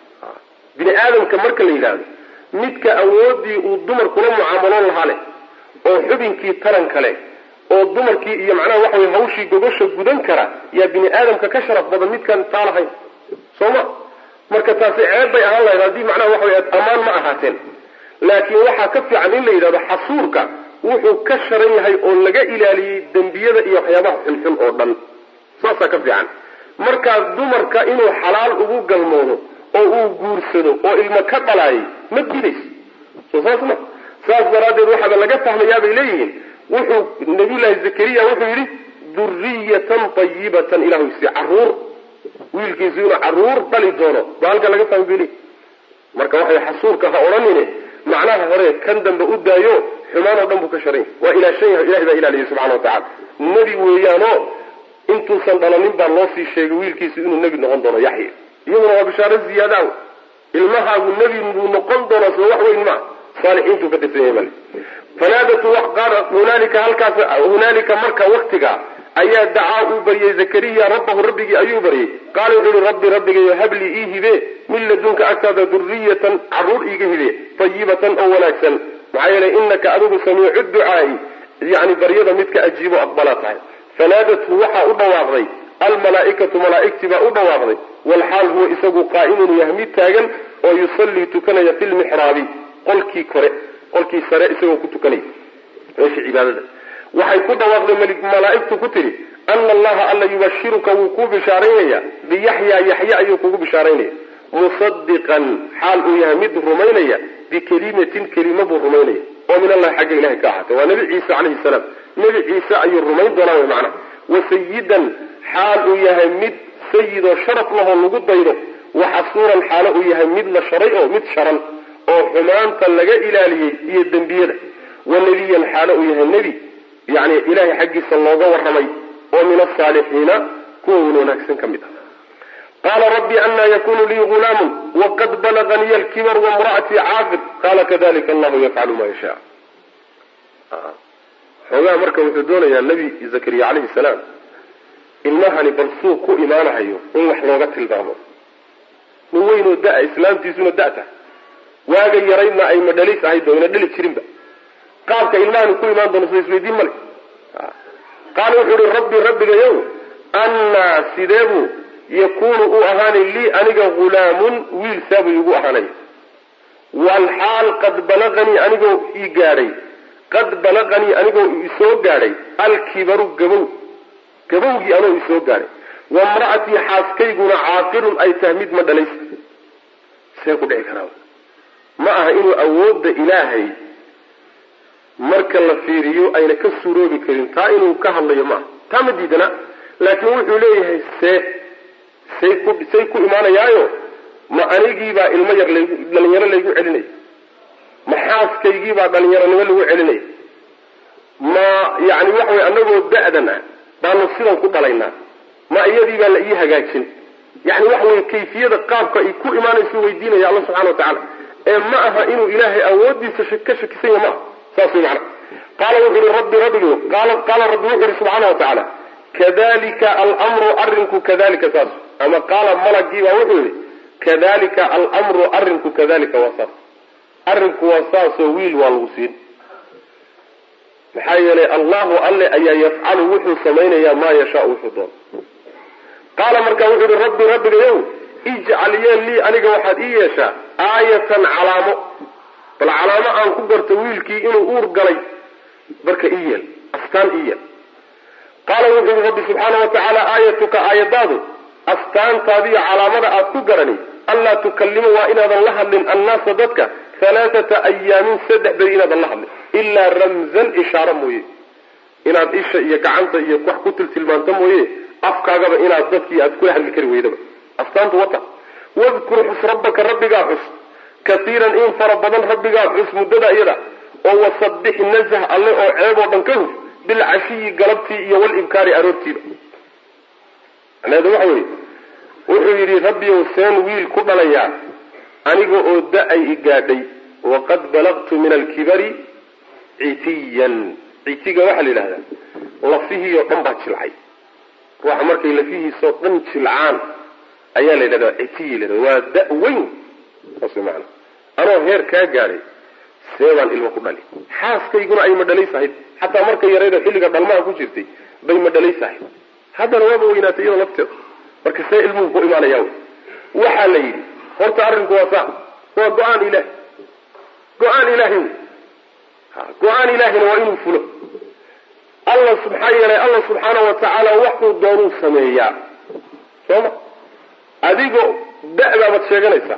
bini aadamka marka la yidhaahdo midka awoodii uu dumar kula mucaamaloon lahaa leh oo xubinkii taranka leh oo dumarkii iyo macnaha waxa wey hawshii gogosha gudan kara yaa bini aadamka ka sharaf badan midkaan taa lahayn soo ma marka taasi ceeb bay ahaan lahayd haddii macnaha waxa wey ammaan ma ahaateen laakiin waxaa ka fiican in la yidhahdo xasuurka wuxuu ka sharan yahay oo laga ilaaliyey dembiyada iyo waxyaabaha xunxun oo dhan saasaa ka fiican markaas dumarka inuu xalaal ugu galmoodo oo uu guursado oo ilmo ka dhalaayay ma diidayso soo saas ma saas daraaddeed waxaaba laga fahmayaa bay leeyihiin wuxuu nabiyullaahi zakariya wuxuu yidhi duriyatan tayibatan ilahu si caruur wiilkiisu inuu caruur dhali doono baa halka laga fahmay bay leeyihin marka waxay xasuurka ha odhanine macnaha hore kan dambe u daayo xumaan oo dhan buu ka sharan yahay waa ilaashan yahay ilahay baa ilaaliyay subxana wa tacala nebi weeyaanoo intuusan dhalanin baa loo sii sheegay wiilkiisu inuu nebi noqon doono yaxya iyaduna waa bishaaro ziyaadaw ilmahaagu nebi buu noqon doonaa soo wax weyn maa saalixiintuu ka tirsan yahay male fanaadatu wax qaala hunaalika halkaas hunaalika marka waktiga ayaa dacaa uu baryay zakariya rabbahu rabbigii ayuu baryay qaala wuxuu ihi rabbi rabbigayo hablii ii hibe min ladunka agtaada duriyatan caruur iiga hibe tayibatan oo wanaagsan maxaa yeelay inaka adigu samiicu ducaai yani baryada midka ajiibo aqbalaa tahay fanaadathu waxaa u dhawaaqday almalaaikatu malaaigtii baa u dhawaaqday walxaal huwa isagu qaa'imun yahay mid taagan oo yusallii tukanaya fi lmixraabi qolkii kore qolkii sare isagoo ku tukanaya meesha cibaadada waxay ku dhawaaqday malaaigtu ku tidhi ana allaha alla yubashiruka wuu kuu bishaaraynaya biyaxyaa yaxya ayuu kugu bishaaraynaya musadiqan xaal uu yahay mid rumaynaya bikelimatin kelima buu rumaynaya oo min allahi xagga ilahay ka ahaatay waa nebi ciise calayhi salaam nebi ciise ayuu rumayn doonaa wy macnaha wasayidan xaal uu yahay mid sayidoo sharaf lahoo lagu daydo waxasuuran xaalo uu yahay mid la sharay oo mid sharan oo xumaanta laga ilaaliyey iyo dembiyada wanabiyan xaalo uu yahay nebi yani ilahay xaggiisa looga warramay oo min asaalixiina kuwa wan wanaagsan ka mid ah qaala rabbi anaa yakunu lii gulaamun waqad balaganii alkibar wamra'atii caaqid qaala kadalika allahu yafcalu ma yashaa xoogaha marka wuxuu doonayaa nebi zakariya calayhi salaam ilmahani bal suu ku imaanahayo in wax looga tilmaamo nin weynoo da- islaamtiisuna da'ta waaga yaraydna ay madhalis ahayd oo ina dhali jirinba qaabka ilmahani ku imaan doono sida isweydiin male qaala wuxuu ihi rabbi rabbigayow annaa sideebuu yakunu uu ahaanay lii aniga hulaamun wiil saabuu igu ahaanay walxaal qad balaganii anigoo ii gaadhay qad balaganii anigoo isoo gaadhay alkibaru gabow gabowgii anoo isoo gaadhay wamra'atii xaaskayguna caaqirun ay tahay mid ma dhalaysa see ku dhici karaa ma aha inuu awoodda ilaahay marka la fiiriyo ayna ka suuroobi karin taa inuu ka hadlayo maaha taa ma diidana laakiin wuxuu leeyahay see say ku say ku imaanayaayo ma anigiibaa ilmo yar laygu dhalinyaro laygu celinaya ma xaaskaygiibaa dhalinyaronimo lagu celinaya ma yani waxa weye anagoo da-dan ah baanu sidan ku dhalaynaa ma iyadiibaa la ii hagaajin yani waxa weye kayfiyada qaabka ay ku imaanaysu weydiinaya alla subxana wa tacaala ee ma aha inuu ilaahay awoodiisa ka shakisan yahy maaha saas wey macana qaala wuxu uhi rabbi rabbigu qaala rabbi wuxu uhi subxaana wa tacaala kadalika almru arrinku kadalika saas ama qaala malagiibaa wuxuu yihi kadalika almru arrinku kadalika waa saas arrinku waa saasoo wiil waa lagu siin maxaa yeelay allahu alle ayaa yafcalu wuxuu samaynayaa maa yashaau wuxuu doono qaala markaa wuxuu yihi rabbi rabbigayow ijcal yeel lii aniga waxaad ii yeeshaa aayatan calaamo bal calaamo aan ku garto wiilkii inuu uur galay marka ii yeel astaan ii yeel qaala wuxuu yihi rabbi subxaana wa tacaala aayatuka aayadaadu astaantaadiyo calaamada aad ku garani anlaa tukallima waa inaadan la hadlin annaasa dadka halaathata ayaamin saddex beri inaadan la hadlin ilaa ramzan ishaaro mooye inaad isha iyo gacanta iyo wax ku tiltilmaanto mooye afkaagaba inaad dadkii aad kula hadli kari weydaba astaantu wata wadkur xus rabbaka rabbigaa xus kaiiran in fara badan rabbigaa xus muddada iyada oo wasabix nazh alle oo ceeb oo dhan ka huf bilcashiyi galabtii iyo walibkaari aroortiiba macnaheedu waxa weeye wuxuu yidhi rabbiyow seen wiil ku dhalayaa aniga oo da-ay i gaadhay waqad balagtu min alkibari citiyan citiga waxaa la yidhahdaa lafihii oo dhan baa jilcay ruuxa markay lafihiisoo dhan jilcaan ayaa la yidhahdaa citiyi la yhahda waa da- weyn saas way maana anoo heer kaa gaadhay see baan ilmo ku dhali xaaskayguna ay madhalaysahayd xataa markay yarayda xilliga dhalmaha ku jirtay bay madhalaysahayd haddana waaba weynaatay iyada lafteeda marka see ilmuhu ku imaanaya wy waxaa la yidhi horta arrinku waa saa waa go-aan ilahi go-aan ilahi wy go-aan ilaahina waa inuu fulo alla maxaa yeelay alla subxaana wa tacaala waxuu doonuu sameeyaa sooma adigoo da-baabaad sheeganaysaa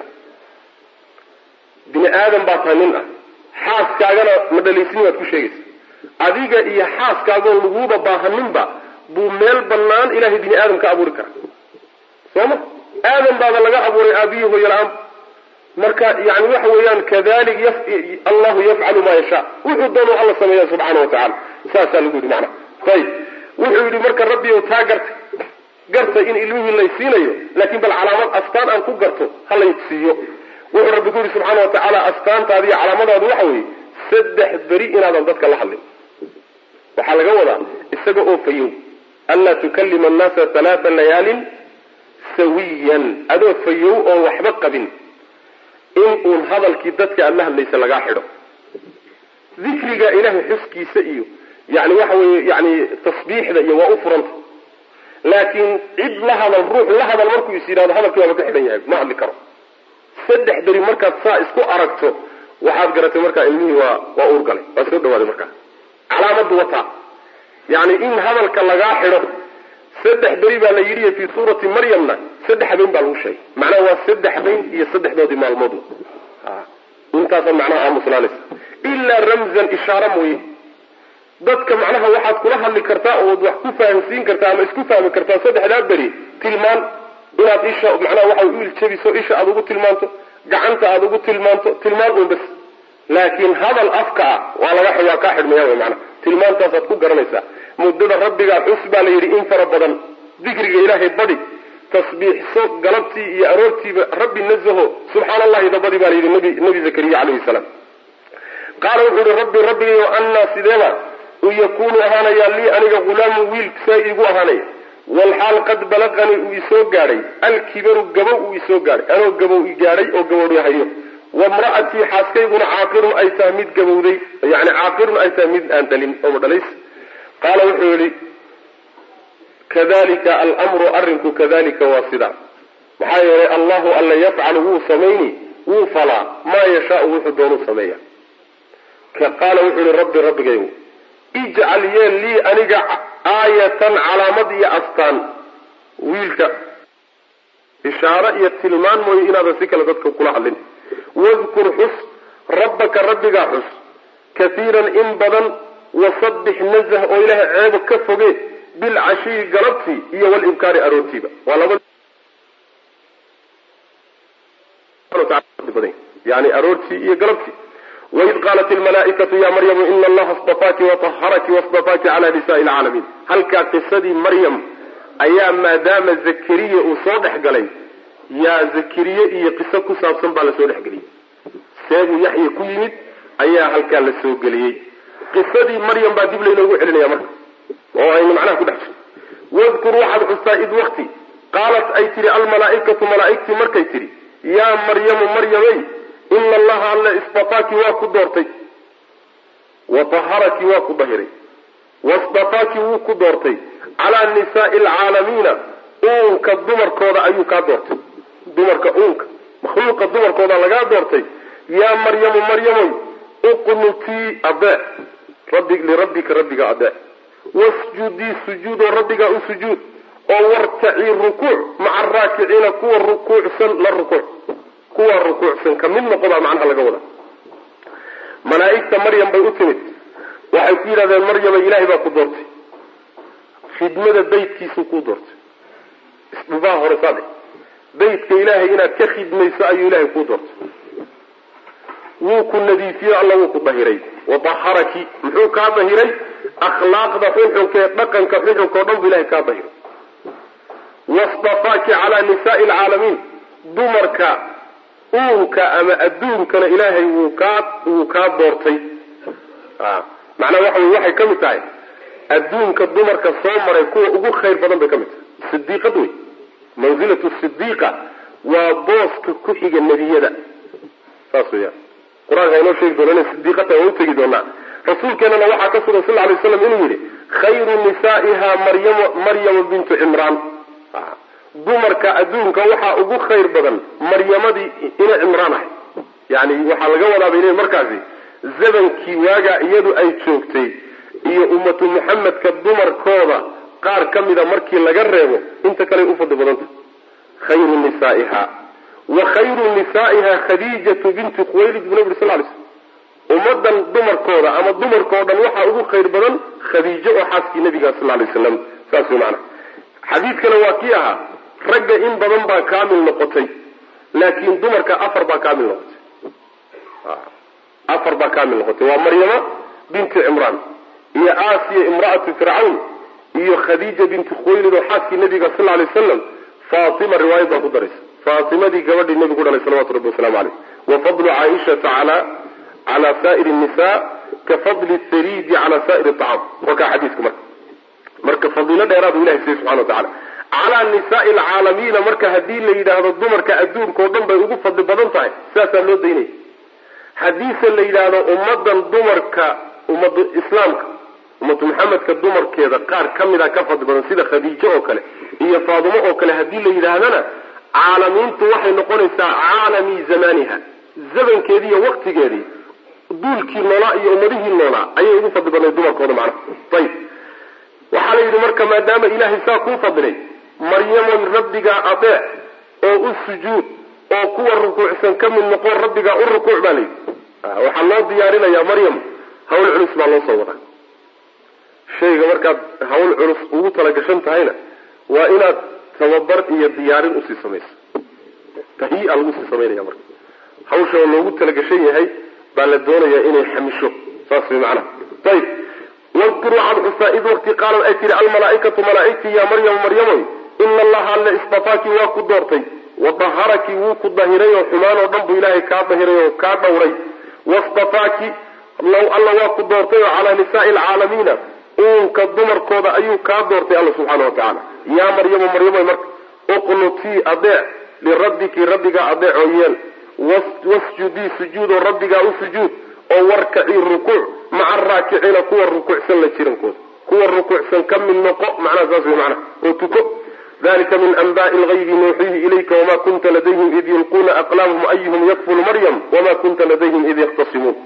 bini aadam baa tahay nin ah xaaskaagana madhalaysni baad ku sheegaysa adiga iyo xaaskaagoo laguuba baahaninba buu meel banaan ilahay bini aadam ka abuuri karaa sooma aadam baaba laga abuuray aabiyi hoyala-aan marka yani waxa weeyaan kadalik allahu yafcalu maa yashaa wuxuu doonu alla sameeya subxaana wa tacala saasaa lagu yidhi macnaha ayib wuxuu yidhi marka rabbiyow taa garta garta in ilmihii lay siinayo laakiin bal calaamad astaan aan ku garto ha lay siiyo wuxuu rabbi ku yidhi subxaana wa tacaala astaantaadi iyo calaamadaadu waxa weeye saddex beri inaadan dadka la hadlin waxaa laga wadaa isaga oo fayow anlaa tukalima annaasa halaata layaalin sawiyan adoo fayow oon waxba qabin in uun hadalkii dadka aad la hadlaysa lagaa xidho dikriga ilahay xuskiisa iyo yani waxa weye yani tasbiixda iyo waa u furanta laakiin cid la hadal ruux la hadal markuu is yidhahdo hadalkii waaba ka xidhan yahay ma hadli karo saddex beri markaad saa isku aragto waxaad garatay markaa ilmihii waa waa uur galay waa soo dhawaaday markaa calaamadu wataa yani in hadalka lagaa xidho saddex beri baa la yidhi fii suurati maryamna saddex habeen baa lagu sheegay macnaha waa saddex habeen iyo saddexdoodii maalmood intaasaa macnaha aamuslaanaysa ilaa ramzan ishaaro mooye dadka macnaha waxaad kula hadli kartaa ood wax ku fahamsiin kartaa ama isku fahmi kartaa saddexdaa beri tilmaan inaad isha macnaha waxa u iljabiso isha aada ugu tilmaanto gacanta aada ugu tilmaanto tilmaan un bas laakiin hadal afka ah waa laga waa kaa xidhmaya wy maanaa tilmaantaasaad ku garanaysaa muddada rabbigaa xus baa la yidhi in fara badan dikriga ilaahay badi tasbiixso galabtii iyo aroortiiba rabbi nazaho subxaana allahi dabadii baa layidhi nabi nabi zakariya calayhi salaam qaala wuxuu yihi rabbi rabbigayo annaa sideeba u yakuunu ahaanayaa lii aniga hulaamu wiil saa iigu ahaanaya walxaal qad balaqanii uu isoo gaadhay alkibaru gabow uu isoo gaadhay anoo gabow i gaadhay oo gabowhayo wamra'atii xaaskayguna caaqirun ay tahay mid gabowday yani caaqirun ay tahay mid aan dhalin oo dhalays qaala wuxuu yihi kadalika almru arrinku kadalika waa sida maxaa yeelay allahu alla yafcalu wuu samayni wuu falaa maa yashaau wuxuu doonuu sameeya qaala wuxuu yihi rabbi rabbigaygu ijcal yeel lii aniga aayatan calaamad iyo astaan wiilka ishaaro iyo tilmaan mooye inaadan si kale dadka kula hadlin wadkur xus rabbaka rabbigaa xus kaiiran in badan wasabbix nazh oo ilaahay ceebo ka foge bilcashiyi galabtii iyo walibkaari aroortiiba waa laba yani aroortii iyo galabtii waid qaalat ilmalaaikatu ya maryamu ina allaha stafaaki waطaharaki wastafaaki cala nisaai lcaalamiin halkaa qisadii maryam ayaa maadaama zakariya uu soo dhex galay yaa zakariye iyo qiso ku saabsan baa lasoo dhexgeliyey seebuu yaxya ku yimid ayaa halkaa la soo geliyey qisadii maryam baa dib laynoogu celinaya marka oo aynu macnaha ku dhex wadkur waxaad xustaa id wakti qaalat ay tihi almalaaikatu malaaigtii markay tidhi yaa maryamu maryamey ina allaha alla istafaaki waa ku doortay wa taharaki waa ku dahiray wastafaaki wuu ku doortay calaa nisaai alcaalamiina uunka dumarkooda ayuu kaa doortay dumarka uunka makhluuqa dumarkooda lagaa doortay yaa maryamu maryamoy uqnutii adee rabbi lirabbika rabbiga adee wasjudii sujuudoo rabbigaa u sujuud oo wartacii rukuuc maca araakiciina kuwa rukuucsan la rukuuc kuwa rukuucsan ka mid noqobaa macnaha laga wada malaa'igta maryam bay u timid waxay ku yidhahdeen maryama ilaahay baa ku doortay khidmada beytkiisuu kuu doortay isdhubaha hore saade beytka ilaahay inaad ka khidmayso ayuu ilaahay kuu doortay wuu ku nadiifiyey alla wuu ku dahiray wadaharaki muxuu kaa dahiray akhlaaqda xunxunka ee dhaqanka xunxunka o dhan buu ilahay kaa dahiray wastafaaki calaa nisaai alcaalamiin dumarka uunka ama adduunkana ilaahay wuu kaa wuu kaa doortay macnaha waxa wey waxay ka mid tahay adduunka dumarka soo maray kuwa ugu khayr badan bay ka mid tahay sidiiqad wey mansilatu sidiiqa waa booska ku xiga nebiyada saas weyaan qur-aanka inoo sheegi doona inay sidiiqata waa utegi doonaa rasuulkeenana waxaa ka sugan sal lay slam inuu yihi khayru nisaa'iha maryam maryama bintu cimraan dumarka adduunka waxaa ugu khayr badan maryamadii ina cimraan ahay yani waxaa laga wadaabay ina markaasi zamankii waagaa iyadu ay joogtay iyo ummatu muxamedka dumarkooda qaar ka mida markii laga reebo inta kale u fadli badanta khayru nisaa'iha wa khayru nisaa'iha khadiijatu bintu khuwaylid bu nabi sal lay slm ummadan dumarkooda ama dumarkao dhan waxaa ugu khayr badan khadiijo oo xaaskii nabiga sal lay slam saas wey maana xadiidkana waa kii ahaa ragga in badan baa kaamil noqotay laakiin dumarka afar baa kaamil noqotay afar baa kaamil noqotay waa maryama bintu cimraan iyo aasiya imra'atu fircawn iyo khadiija bintu khuwaylid oo xaaskii nabiga sal lay wasalam faatima riwaayad baa ku daraysa faatimadii gabadhii nebigu dhalay salawatu rabbi waslamu caleyh wa fadlu caaishata ala cala saa'iri nisa ka fadli thariidi cala saa'iri acaam waa kaa xadiisku marka marka fadiilo dheeraadu ilahay siiyey subxana wa tacala calaa nisaai alcaalamiina marka haddii la yidhaahdo dumarka adduunka o dhan bay ugu fadli badan tahay sidaasaa loo daynaya haddiise la yidhaahdo ummadan dumarka ummadu islaamka ummatu maxamedka dumarkeeda qaar ka mida ka fadli badan sida khadiijo oo kale iyo faadimo oo kale haddii la yidhaahdana caalamiintu waxay noqonaysaa caalami zamaniha zamankeedii iyo waktigeedii duulkii noolaa iyo ummadihii noolaa ayay ugu fadli badnay dumarkooda macnaha ayib waxaa la yidhi marka maadaama ilaahay saa kuu fadilay maryamoy rabbigaa adeec oo u sujuud oo kuwa rukuucsan ka mid noqon rabbigaa u rukuuc baa layidhi waxaa loo diyaarinayaa maryam hawl culus baa loo soo wadaa shayga markaad hawl culus ugu talagashan tahayna waa inaad tababar iyo diyaarin usii samayso tahyi-a lagu sii samaynaya marka hawsha oo loogu talagashan yahay baa la doonayaa inay xamisho saas way macnaha ayib wadkur waxaad xustaa id waqti qaalad ay tihi almalaaikatu malaaigtii yaa maryamu maryamoy ina allaha alle istafaaki waa ku doortay wadaharaki wuu ku dahiray oo xumaan oo dhan buu ilaahay kaa dahiray oo kaa dhowray wastafaaki low alla waa ku doortay oo calaa nisaai alcaalamiina uunka dumarkooda ayuu kaa doortay alla subxaana wa tacaala yaa maryamo maryamo marka uqnutii adeec lirabbiki rabbigaa adeecoo yeel wasjudii sujuudoo rabbigaa u sujuud oo warkacii rukuuc maca araakiciina kuwa rukuucsan la jirankooda kuwa rukuucsan ka mid noqo macnaha saas wey macnaha oo tuko dalika min anbaai lgaybi nuuxiihi ilayka wama kunta ladayhim id yulquuna aqlaamahum ayuhum yakfulu maryam wama kunta ladayhim id yakhtasimuun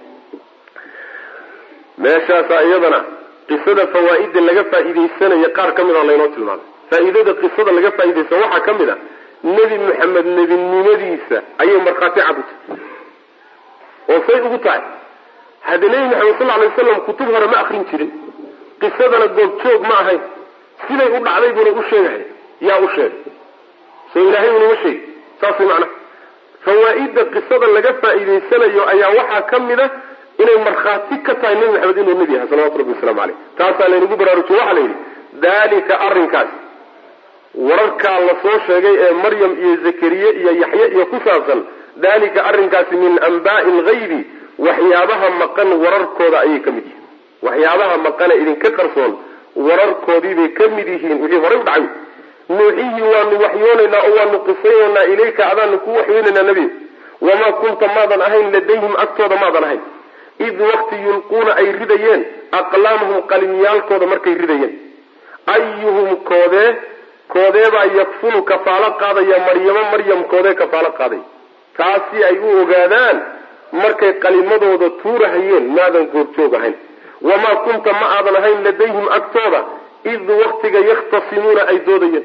meeshaasaa iyadana qisada fawaa-ida laga faa-iideysanayo qaar ka mid a laynoo tilmaamay faa-iidada qisada laga faa-ideysa waxaa ka mid a nebi maxamed nebinimadiisa ayay markhaati cad u tahay oo say ugu tahay hadda nebi maxamed sal alay waslam kutub hore ma akrin jirin qisadana goobjoog ma ahayn siday u dhacday buuna u sheegahay yaa u sheegay soo ilaahay unuma sheegi saas way macnaha fawaa-ida qisada laga faa-iideysanayo ayaa waxaa ka mid a inay markhaati ka tahay nebi maxamed inuu nebi yahay salawatu rabbi waslamu caleyh taasaa laynagu baraarujiye waxaa la yidhi dalika arrinkaas wararkaa lasoo sheegay ee maryam iyo zakariye iyo yaxye iyo ku saabsan dalika arrinkaasi min anbaai algaybi waxyaabaha maqan wararkooda ayay ka mid yihiin waxyaabaha maqane idinka qarsoon wararkoodiibay ka mid yihiin wixii horay u dhacay nuuxihii waanu waxyoonaynaa oo waanu qisaynaynaa ilayka adaanu ku waxyoonaynaa nebi wamaa kunta maadan ahayn ladayhim agtooda maadan ahayn id waqti yulquuna ay ridayeen aqlaamahum qalimyaalkooda markay ridayeen ayuhum koodee koodeebaa yakfulu kafaalo qaadaya maryamo maryam koodee kafaalo qaaday taasi ay u ogaadaan markay qalimadooda tuurahayeen maadan goorjoog ahayn wamaa kunta ma aadan ahayn ladayhim agtooda id waktiga yakhtasimuuna ay doodayeen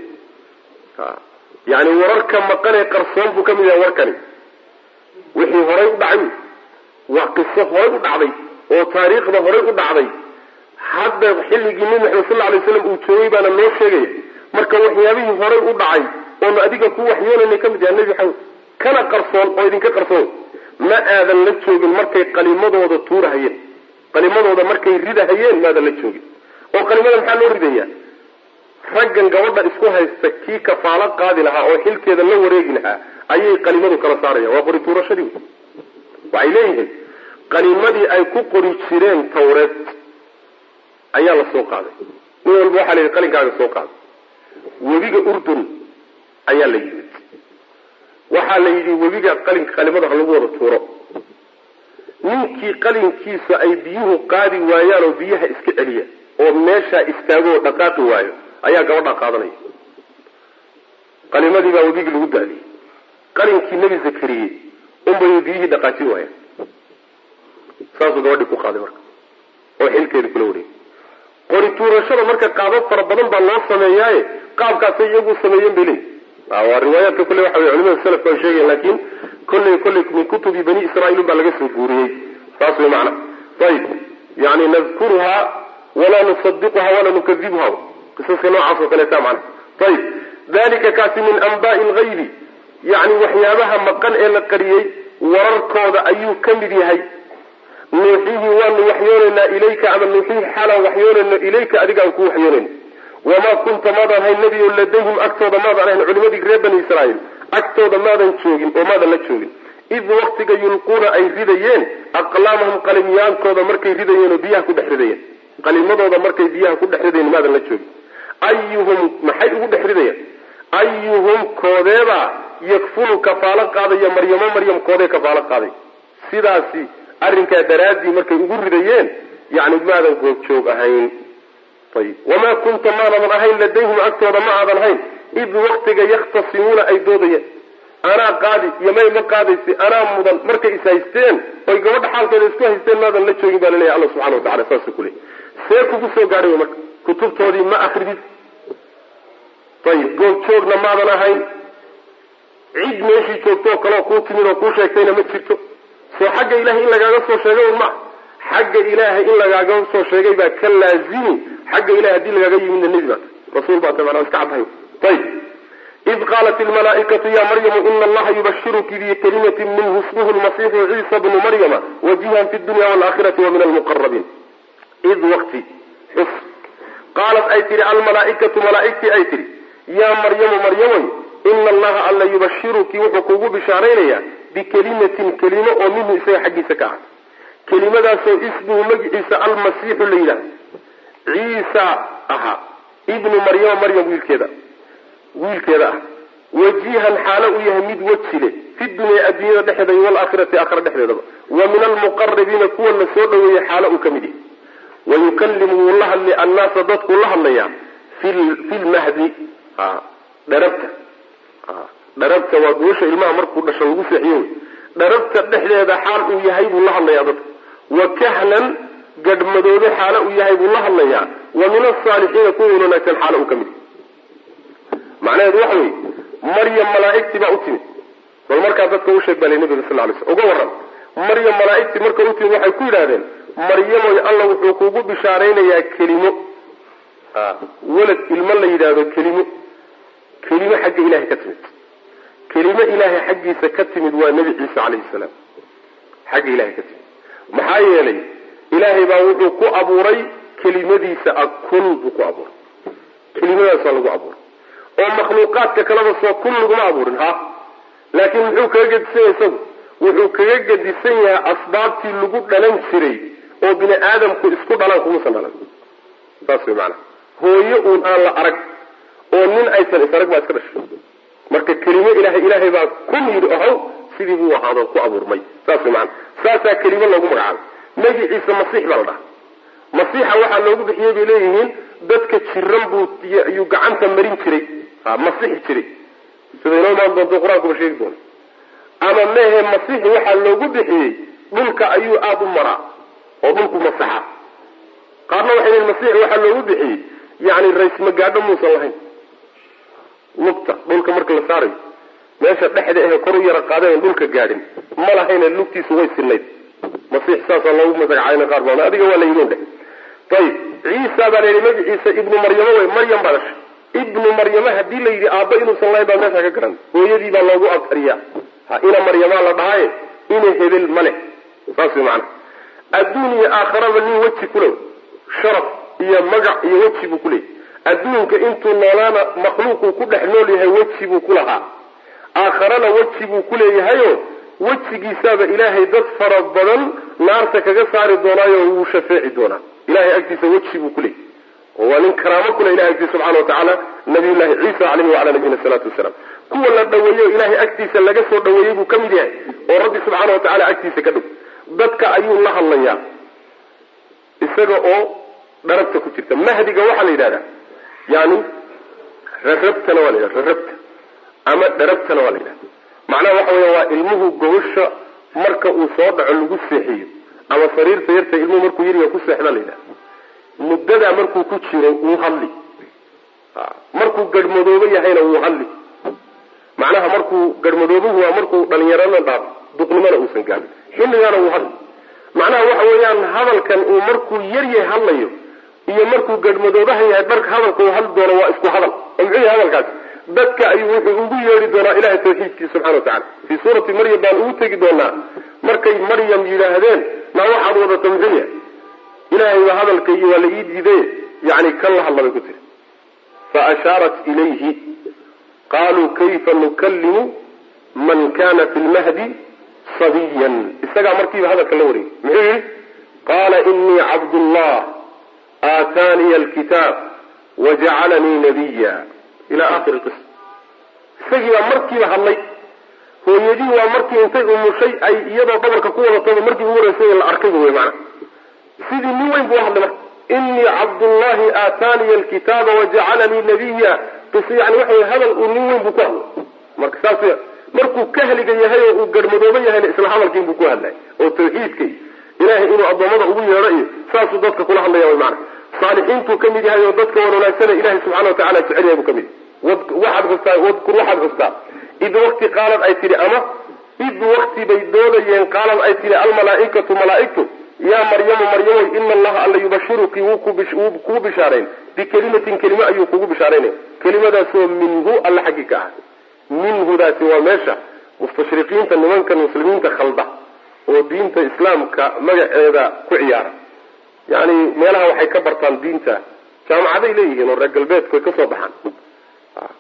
yani wararka maqanee qarsoon buu ka mid yahay warkani wixii horay u dhacay waa qiso horay u dhacday oo taariikhda horay u dhacday hadda xilligii nebi maxamed sal alay slam uu joogay baana noo sheegaya marka waxyaabihii horay u dhacay oonu adiga ku waxyoonayna ka mid yahay nebi maxamed kana qarsoon oo idinka qarsoon ma aadan la joogin markay qalimadooda tuurahayeen qalimadooda markay ridahayeen maadan la joogin oo qalimada maxaa loo ridayaa raggan gabadha isku haysta kii kafaalo qaadi lahaa oo xilkeeda la wareegi lahaa ayay qalimadu kala saarayaan waa qori tuurashadii waxay leeyihiin qalimadii ay ku qori jireen tawreed ayaa la soo qaaday nin walba waxaa la yidhi qalinkaaga soo qaaday webiga urdun ayaa la yimid waxaa la yidhi webiga qalinka qalimada ha lagu wada tuuro ninkii qalinkiisa ay biyuhu qaadi waayaan oo biyaha iska celiya oo meeshaa istaago oo dhaqaaqi waayo ayaa gabadhaa qaadanaya qalimadii baa webigii lagu daadiyey qalinkii nebi zakariye unbay biyihii dhaqaajin waayaan saasuu gabadhii ku qaaday marka oo xilkeeda kula wareegay qori tuurashada marka qaabab fara badan baa loo sameeyaaye qaabkaasay iyagu sameeyeen bay leeyihi waa riwaayaadka kolle waxa wey culimada selafka ay sheegayan laakin kolley kolley min kutubi bani israiil baa laga soo guuriyey saas way macna ayib yani nadkuruhaa walaa nusadiquha walaa nukadibuha qisaska noocaas oo kaleeta macna ayib dalika kaasi min anbaai lgaybi yani waxyaabaha maqan ee la qariyey wararkooda ayuu ka mid yahay nuuxihii waanu waxyoonaynaa ilayka ama nuuxihii xaalaan waxyoonayno ilayka adiga aan ku waxyoonayno wamaa kunta maadan hayn nebiyo ladayhim agtooda maadan ahayn culimadii reer bani israa'iil agtooda maadan joogin oo maadan la joogin id waktiga yulquuna ay ridayeen aqlaamahum qalimyaalkooda markay ridayeen oo biyaha ku dhex ridayeen qalimadooda markay biyaha ku dhex ridayeen maadan la joogin ayuhum maxay ugu dhex ridayeen ayuhum koodeebaa yakfulu kafaalo qaadaya maryamo maryam koodee kafaalo qaaday sidaasi arrinkaa daraaddii markay ugu ridayeen yani maadan goobjoog ahayn ayib wamaa kunta maadadan ahayn ladayhim agtooda ma aadan ahayn id waktiga yakhtasimuuna ay doodayeen anaa qaadi iyo may ma qaadaysi anaa mudan markay is haysteen oy gabadha xaalkeeda isku haysteen maadan la joogin baa laleeyahy alla subxana watacala saasuu ku leeyay see kugu soo gaadhay wy marka kutubtoodii ma akridid ayib goobjoogna maadan ahayn cid meeshii joogtoo kaleoo kuu timid oo kuu sheegtayna ma jirto soo xagga ilahay in lagaaga soo sheegay un ma xagga ilaahay in lagaaga soo sheegay baa ka laazimi xagga ilahay haddii lagaaga yimidna nebi baata rasuul baata manaa iska caddahay ayib id qaalat ilmalaaikatu ya maryamu ina allaha yubashiruki bikalimatin minhu ismuhu lmasiixu ciisa bnu maryama wajihan fi dunya waalaakhirati wa min almuqarabiin id waqti xus qaalat ay tihi almalaaikatu malaaigtii ay tihi yaa maryamu maryamoy ina allaha alla yubashiruki wuxuu kuugu bishaaraynayaa bikelimatin kelimo oo minhu isaga xaggiisa ka ah kelimadaasoo ismuhu magiciisa almasiixu la yidhahdo ciisa ahaa ibnu maryama maryam wiilkeeda wiilkeeda ah wajihan xaalo uu yahay mid weji leh fi dunya adduunyada dhexeeda iyo walaakhirati aakhira dhexdeedaba wa min almuqarabiina kuwa la soo dhaweeyey xaalo uu ka mid yahay wayukalimu wuu la hadlay annaasa dadkuu la hadlayaa fi lmahdi dharabta dharabta waa gobasha ilmaha markuu dhasho lagu seexiyo wey dharabta dhexdeeda xaal uu yahay buu la hadlayaa dadka wa kahlan gadhmadoobe xaalo uu yahay buu la hadlayaa wa min asaalixiina kuwa wanaagsan xaalo uu ka mid yahay macnaheedu waxa wey maryam malaaigtii baa u timid bal markaa dadka u sheeg balay nabiga sal lay sl uga waran maryam malaaigtii marka u timid waxay ku yidhahdeen maryamoy alla wuxuu kuugu bishaaraynayaa kelimo walad ilmo la yidhaahdo kelimo kelimo xagga ilahay ka timid kelimo ilaahay xaggiisa ka timid waa nebi ciise calayhi salaam xagga ilahay ka timid maxaa yeelay ilaahay baa wuxuu ku abuuray kelimadiisa a kun buu ku abuuray kelimadaas waa lagu abuuray oo makhluuqaadka kaleba soo kun laguma abuurin ha laakiin muxuu kaga gedisan yahay isagu wuxuu kaga gedisan yahay asbaabtii lagu dhalan jiray oo bini aadamku isku dhalaan kumuusan dhalan saas way maanaa hooyo uun aan la arag oo nin aysan isarag baa iska dhashay marka kelimo ilahay ilaahay baa kun yidhi ohow sidii buu ahaado ku abuurmay saas way maanaa saasaa kelimo loogu magacaabay magiciisa masiix baa la dhaha masiixa waxaa loogu bixiyey bay leeyihiin dadka jiran buu yuu gacanta marin jiray masixi jiray sida inoo imaan doonto qur-aankuba sheegi doona ama mehe masiixi waxaa loogu bixiyey dhulka ayuu aada u maraa oo dhulku masaxa qaarna waxay leeyiin masiixi waxaa loogu bixiyey yani raysmagaadho muusan lahayn lugta dhulka marka la saarayo meesha dhexda ahe kor u yara qaadeen dhulka gaadhin ma lahayne lugtiisu way sinayd masiix saasaa loogu magacaayn qaar baa adiga waa la yidin dheh ayib ciisa baa la yidhi magaciisa ibnu maryamo wey maryam baa dhashay ibnu maryama hadii la yidhi aabba inuusan lahayn baa meesha ka garan hooyadii baa loogu abtariyaa ha ina maryamaa la dhahaye ina hebel ma leh saas way macana adduun iyo aakharaba nin weji kulew sharaf iyo magac iyo weji buu kuleeyay adduunka intuu noolaana makhluuquu ku dhex nool yahay weji buu ku lahaa aakharana weji buu ku leeyahayo wejigiisaaba ilaahay dad fara badan naarta kaga saari doonaayo wuu shafeeci doonaa ilahay agtiisa weji buu kuleeyay oo waa nin karaamo kule ilahay agtiisa subxana watacaala nabiyullahi ciisa caleyhi wacala nabiyina salaatu wasalaam kuwa la dhaweeyo ilahay agtiisa laga soo dhaweeyey buu ka mid yahay oo rabbi subxaana watacaala agtiisa ka dhow dadka ayuu la hadlayaa isaga oo dharabta ku jirta mahdiga waxaa la yidhahdaa yani rarabtana waa la yidhahda rarabta ama dharabtana waa la yidhahda macnaha waxa weya waa ilmuhu gobasha marka uu soo dhaco lagu seexiyo ama sariirta yarta ilmuhu markuu yariga ku seexda la yidhahda muddadaa markuu ku jiro wuu hadli markuu garhmadoobo yahayna wuu hadli macnaha markuu garhmadoobuhu waa markuu dhalinyarana dhaaf duqnimana uusan gaabin xilligaana wuu hadli macnaha waxa weeyaan hadalkan uu markuu yaryahay hadlayo iyo markuu garhmadoobaha yahay dharka hadalka uu hadli doono waa isku hadal oo muxuu yahay hadalkaasi dadka ayuu wuxuu ugu yeedhi doonaa ilahay tawxiidkiisa subxana watacala fii suurati maryam baan ugu tegi doonaa markay maryam yidhaahdeen maa waxaad wadata muxuu yahay ilahay baa hadalkaygi waa la ii diiday yani kan la hadla bay ku tiri fa ashaarat ilayhi qaluu kayfa nukalimu man kana fi lmahdi sabiyan isagaa markiiba hadalka la wareegay muxuu yihi qaala inii cabdullah aataaniya alkitaab wajacalanii nabiya ila akhiri qisa isagii baa markiiba hadlay hooyadii waa markii intay umushay ay iyadoo dhabarka ku wadataba markii ugu horeysay la arkayba wey maana sidii nin weyn buu hadlay marka inii cabdullahi aataaniya alkitaaba wajacalanii nabiya qis yani waxa wey hadal uu nin weyn buu ku hadlay marka saas markuu kahliga yahay oo uu garhmadoobo yahayna isla hadalkiin buu ku hadlay oo tawxiidkay ilahay inuu addoommada ugu yeedho iyo saasuu dadka kula hadlaya wy maana saalixiintuu ka mid yahay oo dadka wan wanaagsana ilahay subxana watacala jecel yahay buu ka mid waxaad xustaa wadkur waxaad xustaa id wakti qaalad ay tidhi ama id wakti bay doodayeen qaalad ay tidhi almalaaikatu malaaigtu yaa maryamu maryamoy ina allaha alla yubashiruki wuu kugu bishaarayn bikelimatin kelime ayuu kugu bishaaraynaya kelimadaasoo minhu alla xaggi ka ah minhudaasi waa meesha mustashriqiinta nimankan muslimiinta khalda oo diinta islaamka magaceeda ku ciyaara yani meelaha waxay ka bartaan diinta jaamacaday leeyihiin oo reer galbeedku ay kasoo baxaan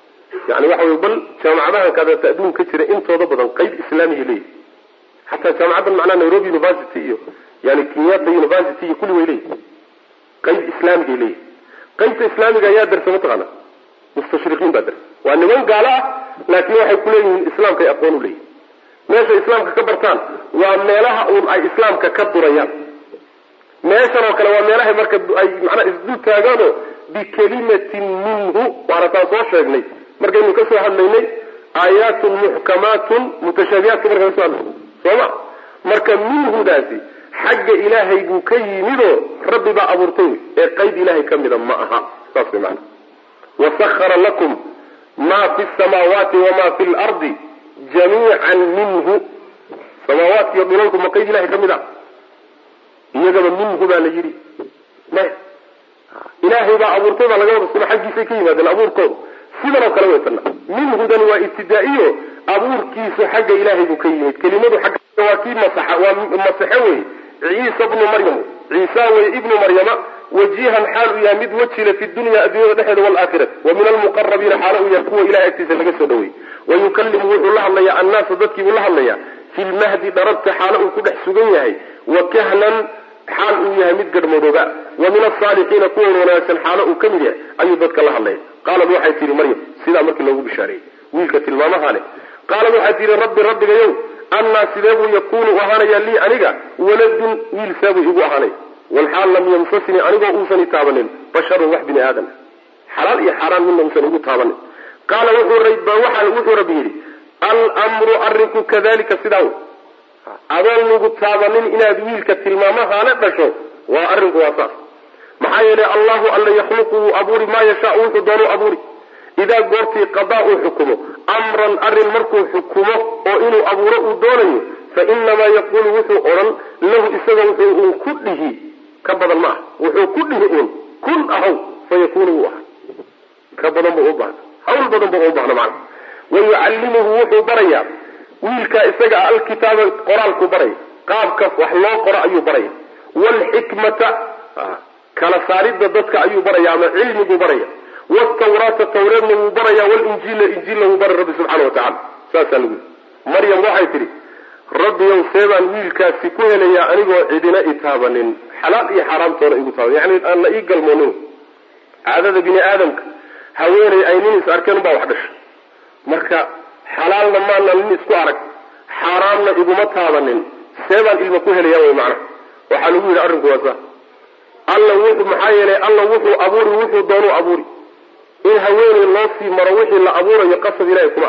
yani waxa wey bal jaamacadahan kaadata adduunka ka jira intooda badan qayb islaamiya leeyihi xataa jaamacaddan macnaha nairobi university iyo yani kenyatta university iyo kulli way leeyihi qayb islaamigay leeyihi qaybta islaamiga ayaa darsa mataqaana mustashriqiin baa darsa waa niman gaalo ah laakiin waxay kuleeyihiin islaamkay aqoon u leeyihin meesha islaamka ka bartaan waa meelaha uun ay islaamka ka durayaan meeshan oo kale waa meelahay marka ay macnaa isdul taagaanoo bikalimatin minhu waana taan soo sheegnay markaynu ka soo hadlaynay aayaatun muxkamaatun mutashaabihaadka markaan kasoo hadlaynay sooma marka minhudaasi xagga ilaahay buu ka yimidoo rabbi baa abuurtay wey ee qayb ilaahay ka mida ma aha saas way maana wasahara lakum ma fi samaawaati wama fi lardi jamiican minhu samaawaadka iyo dhulalku ma qayb ilahay ka mid a iyagaba minhu baa la yidhi maya ilaahay baa abuurtay baa laga wada sima xaggiisay ka yimaadeen abuurkooda sidan oo kale weytana minhudan waa ibtidaa'iyo abuurkiisu xagga ilaahay buu ka yimid kelimadu xagga waa kii masaxa waa masaxe wey ciisa bnu maryam ciisa wey ibnu maryama wajihan xaal uu yahay mid wejile fi dunya addunyada dhexeeda waalaakhirati wa min almuqarabiina xaalo uu yahay kuwa ilahay agtiisa laga soo dhaweeyey wayukalimu wuxuu la hadlayaa annaasa dadkii buu la hadlayaa fi lmahdi dharabta xaalo uu ku dhex sugan yahay wa kahlan xaal uu yahay mid garhmadooba wa min asaalixiina kuwa wanaagsan xaalo uu ka mid yahay ayuu dadka la hadlaya qaalad waxay tihi maryam sidaa markii loogu bishaareeyey wiilka tilmaamaha leh qaalad waxay tihi rabbi rabbigayow annaa sidee buu yakuunu ahaanaya lii aniga waladun wiil seebuu igu ahaanay walxaal lam yamsasnii anigoo uusan i taabanin basharun wax bini aadam xalaal iyo xaaraan midna uusan igu taabanin qaala wuxuu rabbi yidhi almru arinku kadalika sidaa wey adoon lagu taabanin inaad wiilka tilmaamahaana dhasho waa arrinku waa saas maxaa yeelay allahu alla yakhluqu wuu abuuri maa yashaau wuxuu doonuu abuuri idaa goortii qadaa uu xukumo amran arrin markuu xukumo oo inuu abuuro uu doonayo fa inamaa yaquulu wuxuu odhan lahu isaga wuxuu uun ku dhihi ka badan ma ah wuxuu ku dhihi uun kun ahaw fa yakunu wuu aha ka badan buu u bahna hawl badan buu u bahna macna wayucallimuhu wuxuu barayaa wiilkaa isaga ah alkitaaba qoraalku baraya qaabka wax loo qoro ayuu baraya waalxikmata kala saaridda dadka ayuu baraya ama cilmiguu baraya wtawraata tawreedna wuu baraya walinjiila injiilna wuu baray rabbi subxana wa tacala saasaa lagu yii maryam waxay tidhi rabbiyow seebaan wiilkaasi ku helayaa anigoo cidina i taabanin xalaal iyo xaaraamtoona igu taaban yani aan la ii galmoonin caadada bini aadamka haweeney ay nin is arkeen ubaa wax dhashay marka xalaalna maana nin isku arag xaaraamna iguma taabanin seebaan ilma ku helaya wy macnaha waxaa lagu yidhi arrinku waa saa alla wuxuu maxaa yeelay alla wuxuu abuuri wuxuu doonuu abuuri in haweeney loo sii maro wixii la abuurayo qasab ilahay kuma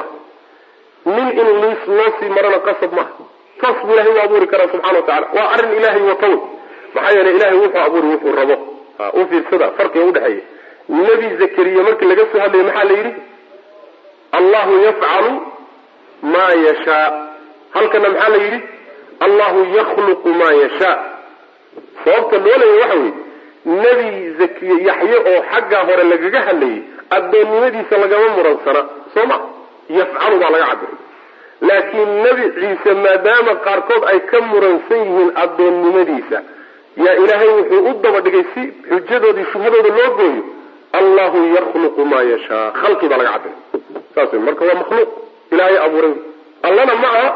ah nin in liis loo sii marona qasab maaha taas buu ilahay u abuuri karaa subxana wa tacala waa arrin ilaahay wata wey maxaa yeelay ilahay wuxuu abuuri wuxuu rabo u fiirsada farqiga udhexeeya nebi zakariya markii laga soo hadlayay maxaa la yidhi allahu yafcalu maa yashaa halkana maxaa la yidhi allahu yakhluqu maa yashaa sababta loo leeya waxa weye nebi zakiye yaxye oo xaggaa hore lagaga hadlayay addoonnimadiisa lagama muransana soo ma yafcalu baa laga cabiray laakiin nebi ciise maadaama qaarkood ay ka muransan yihiin addoonnimadiisa yaa ilaahay wuxuu u daba dhigay si xujadoodii shubhadooda loo gooyo allahu yakhluqu maa yashaa khalqi baa laga cabiray saas wey marka waa makhluuq ilaahay abuuray allana ma aha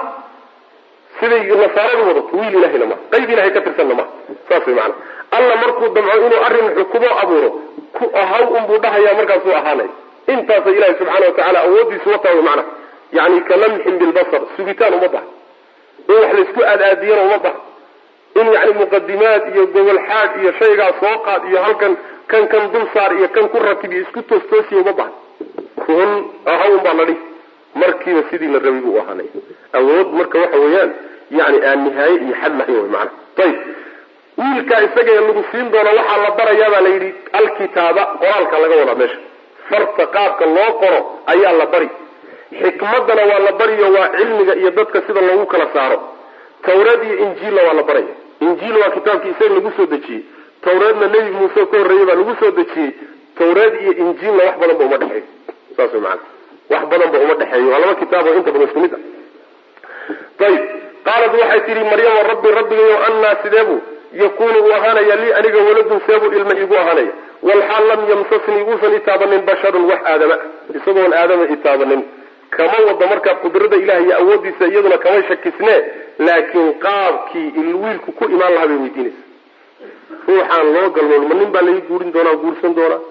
siday nasaaradu wadato wiil ilahayna maha qayb ilahay ka tirsanna maha saas way maana alla markuu damco inuu arrin xukumo abuuro ku ahaw unbuu dhahayaa markaasuu ahaanay intaasa ilahi subxaana wa tacaala awoodiisu wataa wy macnaha yani ka lamxin bilbasar sugitaan uma baha in wax laysku aadaadiyana uma baha in yani muqadimaad iyo gobol xaad iyo shaygaa soo qaad iyo halkan kan kan dul saar iyo kan ku ratib iyo isku toostoosiya uma baha kun ahaw un baa la dhihi markiiba sidii la rabay buu u ahaanay awood marka waxa weeyaan yani aan nihaaye iyo xad lahayn wy maana ayib wiilkaa isaga lagu siin doono waxaa la barayaa baa la yidhi alkitaaba qoraalka laga wadaa meesha farta qaabka loo qoro ayaa la bari xikmadana waa la bariyo waa cilmiga iyo dadka sida loogu kala saaro tawreed iyo injiilna waa la baraya injiil waa kitaabkii isaga lagu soo dejiyey tawreedna nebi muuse ka horreeyey baa lagu soo dejiyey tawreed iyo injiilna wax badan ba uma dhexeeyo saas way maana wax badan ba uma dhexeeyo waa laba kitaab oo inta badan isku mid ah ayib qaalat waxay tihi maryama rabbi rabbigayo annaa sideebuu yakunu uu ahaanaya lii aniga waladun seebuu ilma iigu ahaanaya walxaal lam yamsasnii uusan itaabanin basharun wax aadama isagoon aadama itaabanin kama wada markaa qudrada ilaah iyo awoodiisa iyaduna kama shakisne laakiin qaabkii ilwiilku ku imaan lahaa bay weydiinaysa ruuxaan loo galmoon ma nin baa laga guurin doonaa guursan doonaa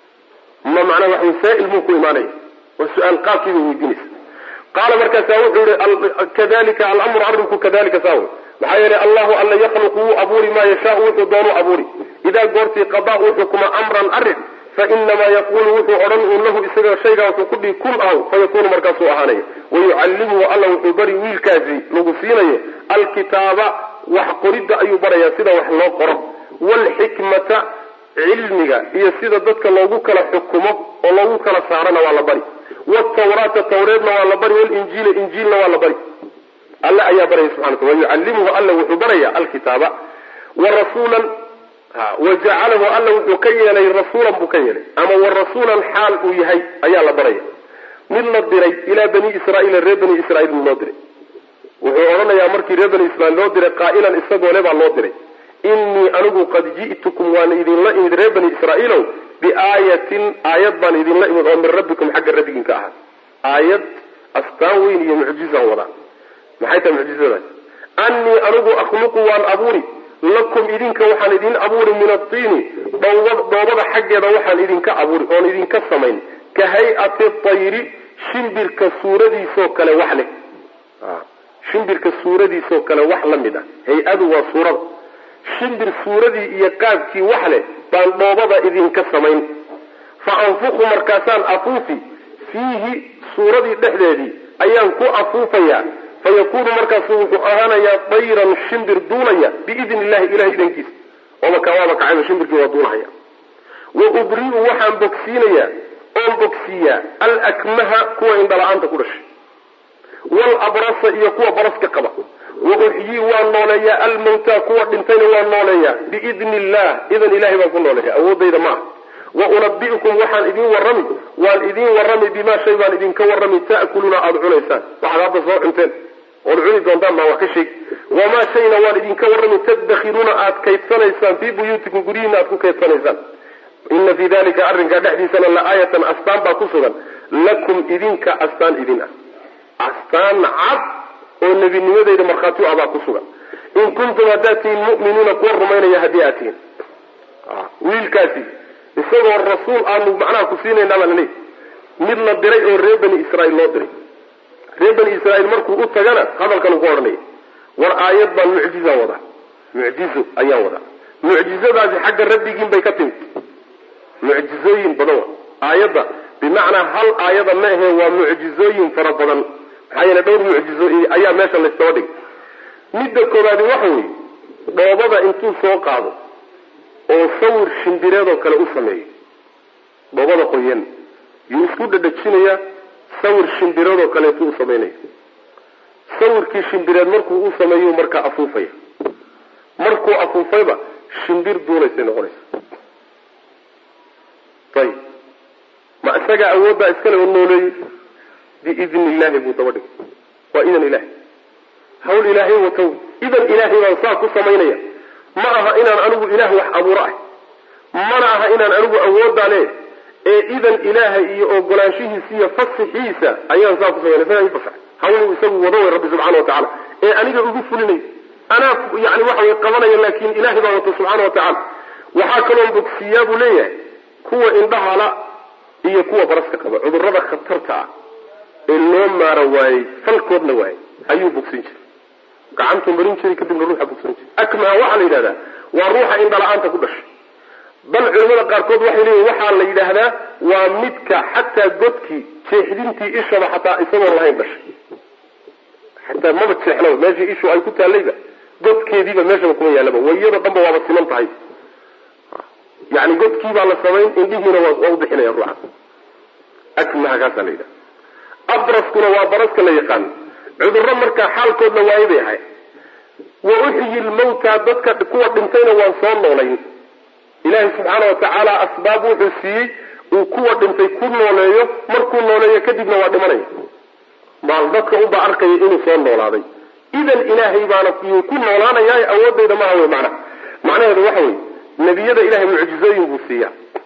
ma macnaa wax wasaa-il muu ku imaanaya waa su-aal qaabkii bay weydiinaysa qaala markaasa wuxuu yihi kadalika alamru arrinku kadalika saawe maxaa yeelay allahu alla yakhluqu wuu abuuri maa yashaau wuxuu doonuu abuuri idaa goortii qadaa uu xukuma amran arrin fainamaa yaquulu wuxuu odhan uun lahu isaga shaygaa wuxuu ku dhihi kun aw fayakuunu markaasuu ahaanaya wayucallimuhu alla wuxuu bari wiilkaasi lagu siinayo alkitaaba wax qoridda ayuu barayaa sida wax loo qoro waalxikmata cilmiga iyo sida dadka loogu kala xukumo oo loogu kala saarana waa la bari wtawraata tawreedna waa la bari walinjiila injiilna waa la bari alle ayaa baraya subxana wata wayucallimuhu alla wuxuu baraya alkitaaba warasuulan wajacalahu alla wuxuu ka yeelay rasuulan buu ka yeelay ama warasuulan xaal uu yahay ayaa la baraya mid la diray ilaa bani israaiila reer bani israiil loo diray wuxuu odhanayaa markii reer bani israiil loo diray qaa'ilan isagoo le baa loo diray innii anigu qad ji'tukum waan idinla imid reer bani israaiilow biaayatin aayad baan idinla imid oo min rabbikum xagga rabbigiin ka ahaa aayad astaan weyn iyo mucjizaan wadaa maxay tahay mucjizadaas annii anigu akhluqu waan abuuri lakum idinka waxaan idin abuuri min atiini dhoobada xaggeeda waxaan idinka abuuri oon idinka samayn ka hay-ati tayri shimbirka suuradiisoo kale wax leh shimbirka suuradiisoo kale wax la mid ah hay-adu waa suurada shimbir suuradii iyo qaabkii wax leh baan dhoobada idinka samayn fa anfuqu markaasaan afuufi fiihi suuradii dhexdeedii ayaan ku afuufayaa fayakuunu markaasu wuxuu ahaanayaa dayran shimbir duulaya biidni illahi ilahay idankiisa oomakawaaba kacayba shimbirkii waa duulahaya wa ubri'u waxaan bogsiinayaa oon bogsiiyaa alakmaha kuwa indhala-aanta ku dhashay walabrasa iyo kuwa baraska qaba wa uxyii waan nooleeyaa almawtaa kuwa dhintayna waan nooleeyaa biidni illah idan ilahay baan ku nooleeya awoodayda ma ah wa unabi'ukum waxaan idin warrami waan idin warrami bimaa shay baan idinka warrami ta'kuluuna aada cunaysaan waxaad hadda soo cunteen ood cuni doontaan baa wax ka sheegi wamaa shayna waan idinka warrami tadakhiruuna aad kaydsanaysaan fii buyuutikum guryihiina aad ku kaydsanaysaan ina fii dalika arrinkaa dhexdiisana la aayatan astaan baa ku sugan lakum idinka astaan idin ah astaan cad oo nebinimadeyda markhaati u ah baa ku sugan in kuntum haddaad tihiin mu'miniina kuwa rumaynaya haddii aad tihiin wiilkaasi isagoo rasuul aanu macnaha ku siinayna baa laleey mid la diray oo reer bani israiil loo diray reer bani israiil markuu u tagana hadalkan uu ku odhanaya war aayad baan mucjiza wadaa mucjizo ayaan wadaa mucjizadaasi xagga rabbigiin bay ka timid mucjizooyin badan wa aayadda bimacnaa hal aayada ma ahe waa mucjizooyin fara badan maxaa yeele dhowr mucjizo ayaa meesha laysdaba dhigay midda koobaadi waxa weeye dhoobada intuu soo qaado oo sawir shimbireedoo kale u sameeyo dhoobada qoyan yuu isku dhadhajinayaa sawir shimbireedoo kaleetuu u samaynaya sawirkii shimbireed markuu u sameeyu markaa afuufaya markuu afuufayba shimbir duulaysay noqonaysa ayib ma isagaa awooddaa iskale oo nooleeyey biidni illahi buu daba dhigay waa idan ilahay hawl ilaahay watow idan ilaahay baan saa ku samaynaya ma aha inaan anigu ilaah wax abuuro ah mana aha inaan anigu awooddaa le ee idan ilaahay iyo ogolaanshihiisa iyo fasixiisa ayaan saa ku samaynay isagaa ii fasax hawluu isagu wado way rabbi subxana wa tacala ee aniga ugu fulinay anaa yani waxa way qabanaya laakin ilahay baa wato subxaana wa tacaala waxaa kaloon bogsiiyaa buu leeyahay kuwa indhahala iyo kuwa baraska qaba cudurada khatarta ah ee loo maara waayey falkoodna waayey ayuu bogsin jiray gacantuu marin jiray kadibna ruuxa bogsan jiray akmaha waxaa la yidhahdaa waa ruuxa indhala-aanta ku dhashay bal culimada qaarkood waxay leeyihin waxaa la yidhaahdaa waa midka xataa godkii jeexdintii ishaba xataa isagoon lahayn dhashay xataa maba jeexnaba meeshii ishu ay ku taallayba godkeediiba meeshaba kuma yaallaba wayado dhanba waaba siman tahay yani godkiibaa la samayn indhihiina waa u bixinaya ruuxa akmaha kaasaa la yidhaha abraskuna waa baraska la yaqaano cudurro markaa xaalkoodna waayo bay ahay wa uxyi lmawta dadka kuwa dhintayna waan soo noolayn ilaahay subxaana wa tacaala asbaab wuxuu siiyey uu kuwa dhintay ku nooleeyo markuu nooleeyo kadibna waa dhimanaya maal dadka unbaa arkaya inuu soo noolaaday idan ilaahay baana yuu ku noolaanayaa awoodayda maaha wey macna macnaheedu waxa weye nebiyada ilahay mucjizooyin buu siiyaa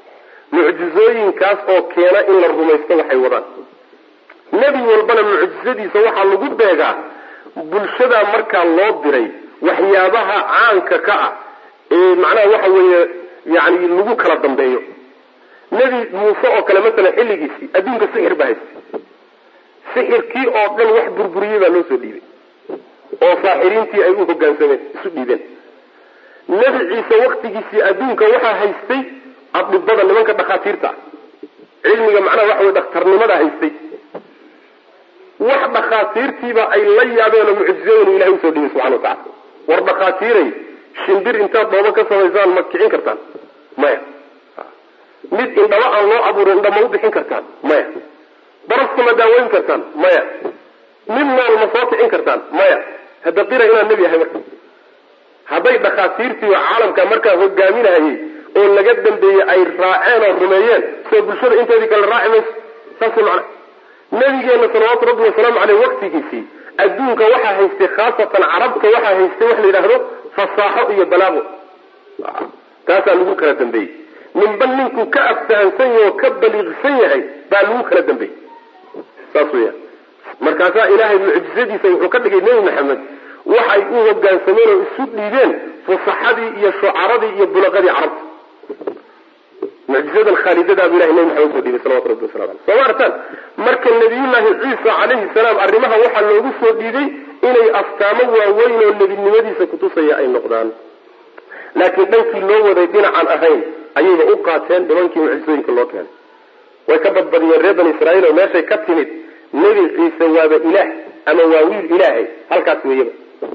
mucjizooyinkaas oo keena in la rumaysto waxay wadaan nebi walbana mucjizadiisa waxaa lagu beegaa bulshadaa markaa loo diray waxyaabaha caanka ka ah ee macnaha waxa weeye yani lagu kala dambeeyo nebi muuse oo kale masalan xilligiisii adduunka sixir baa haystay sixirkii oo dhan wax burburiyey baa loo soo dhiibay oo saaxiriintii ay u hogaansameen isu dhiibeen nebi ciise waktigiisii adduunka waxaa haystay adibada nimanka dhakhaatiirta ah cilmiga macnaha waxa weye dhakhtarnimada haystay wax dhakhaatiirtiiba ay la yaabeen oo mucjizooyin ilahay usoo dhibay subxana watacala war dhakhaatiiray shimbir intaad dhoobo ka samaysaan ma kicin kartaan maya mid indhaba aan loo abuurin indha ma u bixin kartaan maya baraska ma daaweyn kartaan maya mid nool ma soo kicin kartaan maya hadda qira inaan nebi ahay marka hadday dhakhaatiirtii oo caalamka markaa hogaaminahayay oo laga dambeeyey ay raaceen oo rumeeyeen soo bulshada inteedii kale raaci mayso saas macna nabigeena salawaatu rabbi wasalaamu caleyh waktigiisii adduunka waxaa haystay khaasatan carabta waxaa haystay wax la yidhaahdo fasaaxo iyo balaago taasaa lagu kala dambeeyey ninba ninkuu ka aftahansan yahay oo ka baliiqsan yahay baa lagu kala dambeeyey saas weya markaasaa ilaahay mucjizadiisa wuxuu ka dhigay nebi maxamed waxay u hogaansameen oo isu dhiibeen fusaxadii iyo shucaradii iyo bulaqadii carabta mucjizadan khaalidadaabuu ilahay nebi maxamed usoo dhiibay salawatu rabbi wasalam aleh soo ma artaan marka nabiyullaahi ciisa calayhi salaam arrimaha waxaa loogu soo dhiibay inay astaamo waaweyn oo nebinimadiisa kutusaya ay noqdaan laakiin dhankii loo waday dhinacaan ahayn ayayba u qaateen nimankii mucjizooyinka loo keenay way ka badbadiyeen reer bani israiil oo meeshay ka timid nebi ciise waaba ilaah ama waa wiil ilaahay halkaas weeyaba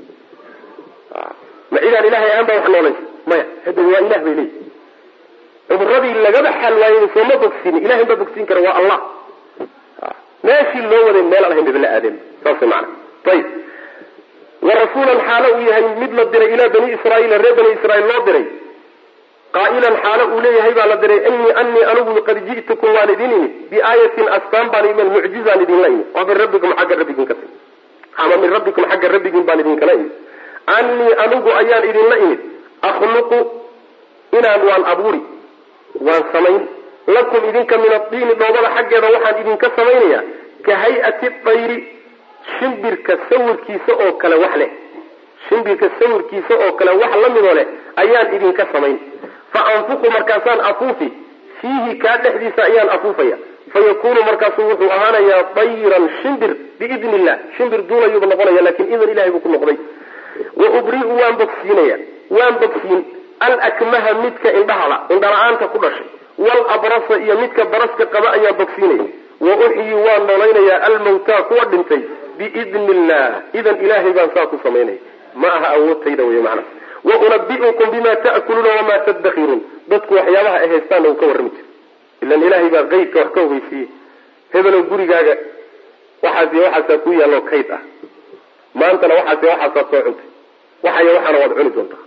ma cidaan ilahay ahaan baa wax noolaysa maya hadda waa ilah bay leeyihi cumuradii lagaba xal waayey sooma bogsiini ilahay baa bogsiin kara waa allah meeshii loo waday meel aan ahayn bay la aadeen saas mana ayib wa rasuulan xaalo uu yahay mid la diray ilaa bani israaiila reer bani israiil loo diray qaa'ilan xaalo uu leeyahay baa la diray inii anii anigu qad ji'tukum waan idin imid biaayatin astaan baan imid mucjizaan idinla imid oo min rabbikum xagga rabbigiin ka timi ama min rabbikum xagga rabbigiin baan idinkala imid anii anigu ayaan idinla imid akhluqu inaan waan abuuri waan samayn lakum idinka min adiini dhoobada xaggeeda waxaan idinka samaynaya ka hay-ati dayri shimbirka sawirkiisa oo kale wax leh shimbirka sawirkiisa oo kale wax la midoo leh ayaan idinka samayn fa anfuqu markaasaan afuufi fiihi kaa dhexdiisa ayaan afuufaya fa yakunu markaasu wuxuu ahaanayaa dayran shimbir biidni illah shimbir duulayuuba noqonaya lakin idan ilahay buu ku noqday wa ubri'u waan bogsiinaya waan bogsiin alakmaha midka indhahala indhala-aanta ku dhashay walabrasa iyo midka baraska qaba ayaan bogsiinaya wa uxyi waan nolaynayaa almawtaa kuwa dhintay biidni illah idan ilaahay baan saa ku samaynaya ma aha awoodtayda wey macna wa unabi'ukum bima ta'kuluuna wamaa taddakiruun dadku waxyaabaha ay haystaanna uu ka warrami jira ilan ilaahay baa qeydka wax ka ogeysiiye hebelow gurigaaga waxaas iyo waxaasaa ku yaallo kayd ah maantana waxaas iyo waxaasaad soo cuntay waxayo waxaana waad cuni doontaa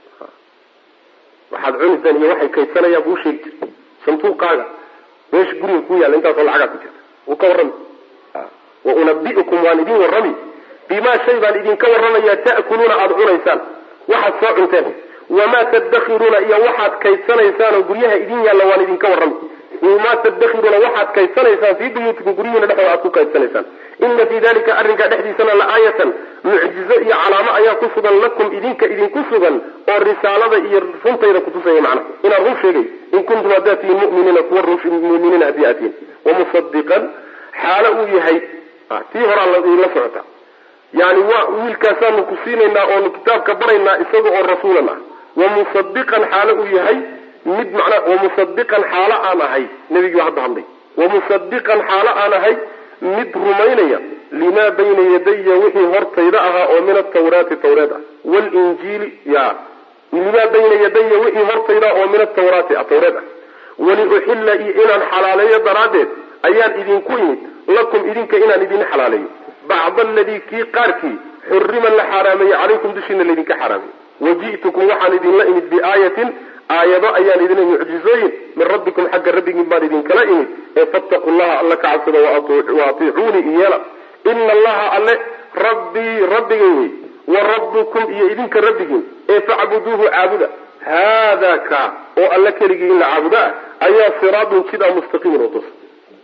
waxaad cunitaan iyo waxay kaydsanayaan buu sheegi jira santuuqaaga meesha guriga ku yaalla intaasoo lacagaa ku jirta wuu ka warrami wa unabi'ukum waan idin warrami bimaa shay baan idinka warramayaa ta'kuluuna aada cunaysaan waxaad soo cunteen wamaa taddakiruuna iyo waxaad kaydsanaysaan oo guryaha idin yaalla waan idinka warrami wamaa taddakiruuna waxaad kaydsanaysaan fii buyuutikum guryihiina dhexdooda aad ku kaydsanaysaan ina fii dalika arrinkaa dhexdiisana la aayatan mucjizo iyo calaamo ayaa ku sugan lakum idinka idinku sugan oo risaalada iyo runtayda kutusaya macna inaan run sheegay in kuntum haddaad tihiin mu'miniina kuwa muminiina haddii aad tihiin wamusadiqan xaalo uu yahay tii horaa la socota yani waa wiilkaasaanu ku siinaynaa oonu kitaabka baraynaa isaga oo rasuulan ah wamusadiqan xaalo uu yahay mid macnaa wamusadiqan xaalo aan ahay nebigii baa hadda hadlay wamusadiqan xaalo aan ahay mid rumaynaya limaa bayna yadaya wixii hortayda ahaa oo min atawraati tawreed ah walinjiili ya limaa bayna yadaya wixii hortayda oo min atawraati tawreed ah waliuxilla iyo inaan xalaaleeyo daraaddeed ayaan idinku imid lakum idinka inaan idin xalaaleeyo bacda aladii kii qaarkii xurima la xaaraameeyey calaykum dushiina laydinka xaaraameyey waji'tukum waxaan idinla imid biaayatin aayado ayaan idin mucjizooyin min rabbikum xagga rabbigiin baan idinkala imid ee fattaqu llaha alla ka cabsada wa atiicuunii iyeela ina allaha alle rabbii rabbigay wey wa rabbukum iyo idinka rabbigiin ee facbuduuhu caabuda haadaa ka oo alle keligii in la caabudo ah ayaa siraadun jid a mustaqiimun oo toosan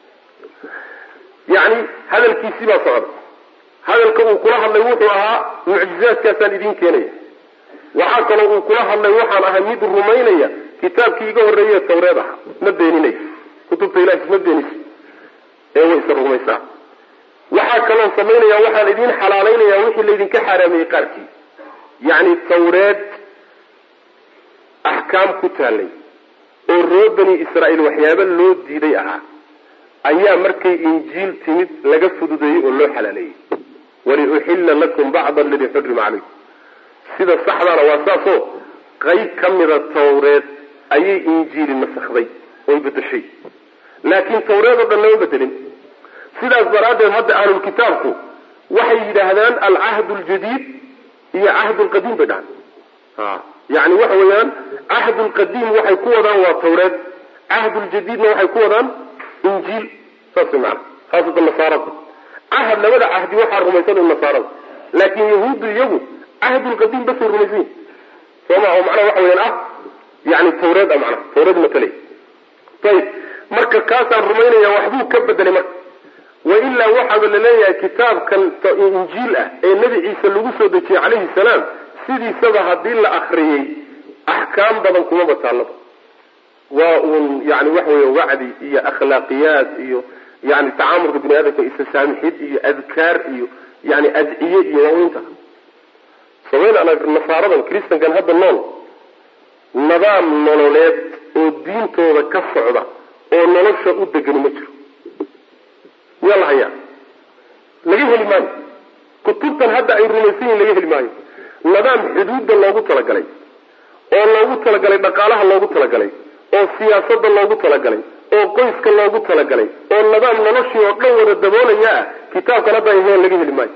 yacni hadalkiisii baa socda hadalka uu kula hadlay wuxuu ahaa mucjizaadkaasaan idiin keenaya waxaa kaloo uu kula hadlay waxaan ahay mid rumaynaya kitaabkii iga horreeye tawreed aha ma beeninayso kutubta ilahi ma beeniso ee way isa rumaysaa waxaa kaloo samaynaya waxaan idiin xalaalaynaya wixii laydinka xaaraameeyey qaarkii yacni tawreed axkaam ku taallay oo roo bani israa'iil waxyaaba loo diiday ahaa ayaa markay injiil timid laga fududeeyey oo loo xalaaleeyey waliuxilla lakum bacda aladii xurima calaykum sida saxdaana waa saasoo qayb ka mida tawreed ayay injiili nasakday oy bedeshay laakiin tawreed oo dhan lama bedelin sidaas daraaddeed hadda ahlulkitaabku waxay yidhaahdaan alcahd ljadiid iyo cahd lqadiim bay dhahaan yani waxa weeyaan cahd lqadiim waxay ku wadaan waa tawreed cahd ljadiidna waxay ku wadaan injiil saas way maana khaasatan nasaarada cahad labada cahdi waxaa rumaysan nasaarada laakiin yahuuddu iyagu cahdulqadiim basay rumaysan yihin sooma oo macnaha waxa weyaan ah yani tawreed a macnaha tawreed matalay ayib marka kaasaan rumaynaya waxbuu ka bedelay marka wailaa waxaaba laleeyahay kitaabkan injiil ah ee nebi ciise lagu soo dejiyey calayhi salaam sidiisaba haddii la akriyey axkaam badan kumaba taallaba waa uun yani waxa wey wacdi iyo akhlaaqiyaad iyo yani tacaamulka bini aadamka isasaamixid iyo adkaar iyo yani adciye iyo waaweynta samayn nasaaradan christankan hadda nool nidaam nololeed oo diintooda ka socda oo nolosha u degani ma jiro miyaa la hayaa laga heli maayo kutubtan hadda ay rumaysan yihin laga heli maayo nidaam xuduudda loogu talagalay oo loogu talagalay dhaqaalaha loogu talagalay oo siyaasadda loogu talagalay oo qoyska loogu talagalay oo nidaam noloshii oo dhan wada daboolaya ah kitaabkan hadda ay heen laga heli maayo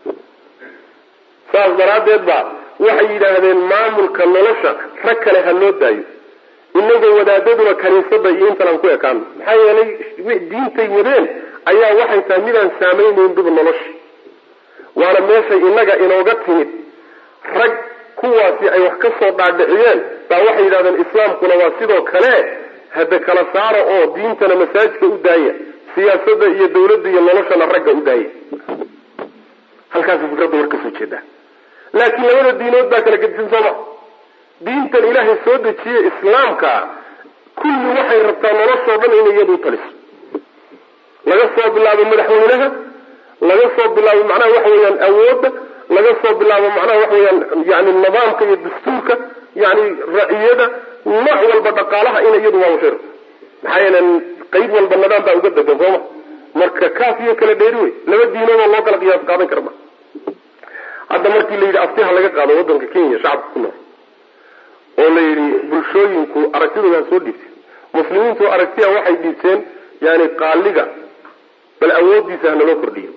saas daraaddeed ba waxay yidhaahdeen maamulka nolosha rag kale ha loo daayo inagoo wadaadaduna kaniisada iyo intan aan ku ekaano maxaa yeelay diintay wadeen ayaa waxay tahay midaan saamaynayn duba nolosha waana meeshay inaga inooga timid rag kuwaasi ay wax ka soo dhaadhiciyeen baa waxay yidhahdeen islaamkuna waa sidoo kale hade kala saara oo diintana masaajidka u daaya siyaasadda iyo dawladda iyo noloshana ragga u daaya halkaasa fikradda war kasoo jeedaa laakiin labada diinood baa kala gedisan sooma diintan ilaahay soo dejiye islaamka kulli waxay rabtaa noloshoo dhan inay iyadu taliso laga soo bilaabo madaxweynaha laga soo bilaabo macnaha waxa weeyaan awoodda laga soo bilaabo macnaha waxa weyaan yani nidaamka iyo dastuurka yani raciyada nooc walba dhaqaalaha ina iyadu maamushay rabto maxaa yeele qayb walba nidaam baa uga degan sooma marka kaaf iyo kala dheeri wey laba diinoodoo loo kala qiyaas qaadan kara ma hadda markii la yidhi aftiha laga qaado wadanka kenya shacabka ku nool oo la yidhi bulshooyinku aragtidooda ha soo dhiibteen muslimiintu aragtiya waxay dhiibteen yani qaaliga bal awoodiisa ha naloo kordhiyo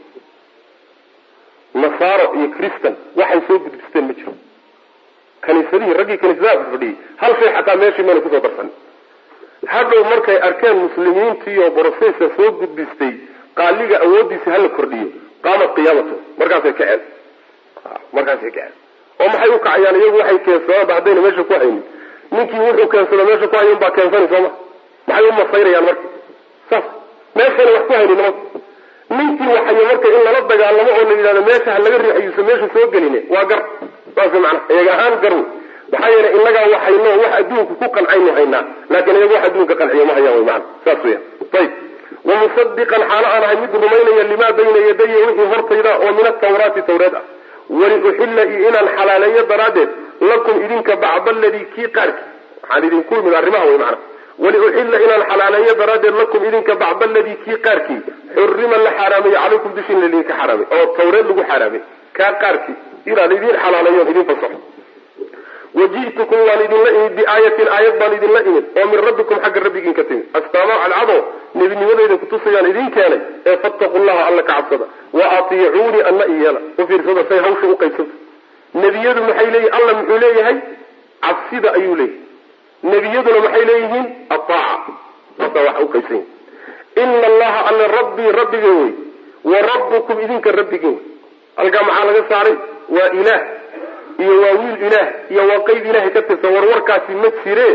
nasaaro iyo christan waxay soo gudbisteen ma jiro kaniisadihii raggii kaniisadaha fadhiyey hal shay xataa meeshii mayna kusoo darsan hadhow markay arkeen muslimiintiiyo brocessa soo gudbistay qaaliga awoodiisa hala kordhiyo qaamat qiyaamatu markaasay kaceen markaasay kaceen oo maxay u kacayaan iyagu waxay keensadaanba haddayna meesha ku haynin ninkii wuxuu keensada meesha ku hayan baa keensani sooma maxay u masayrayaan marka saas meeshayna wax ku haynin nimanka ninkii waxayo marka in lala dagaalamo oo la yidhahdo meesha ha laga riixayuusa meesha soo geline waa gar saas macana iyaga ahaan gar wey maxaa yeelay inagaa waxayno wax adduunka ku qancaynu haynaa laakiin iyaga wax adduunka qanciyo ma hayaan wy maana saas weya ayib wamusadiqan xaalo aan ahay mid rumaynaya limaa bayna yadaya wixii hortayda oo min atawraati tawreed ah waliuxilla iyo inaan xalaaleeyo daraaddeed lakum idinka bacda aladii kii qaarki waxaan idinku imid arrimaha wey macana waliuxilla inaan xalaaleeyo daraaddeed lakum idinka bacda aladii kii qaarkii xurima la xaaraameeyo calaykum dushiina laidinka xaaraamay oo tawreed lagu xaaraamay kaa qaarkii inaan idin xalaaleeyoon idin fasaxo waji'tukum waan idinla imid biaayatin aayad baan idinla imid oo min rabbikum xagga rabbigiin ka timid astaamo cadcado nebinimadayda kutusayaan idin keenay ee fattaqu llaha alla ka cabsada wa atiicuunii anna iyeela u fiirsada say hawsha u qaybsanta nebiyadu maxay leeyihin alla muxuu leeyahay cabsida ayuu leeyahay nebiyaduna maxay leeyihiin ataaca asa wax u qaybsan yahi ina allaha alla rabbii rabbigay wey wa rabbukum idinka rabbigin wey halkaa maxaa laga saaray waa ilaah iyo waa wiil ilaah iyo waa qeyb ilaahay ka tirsan warwarkaasi ma jire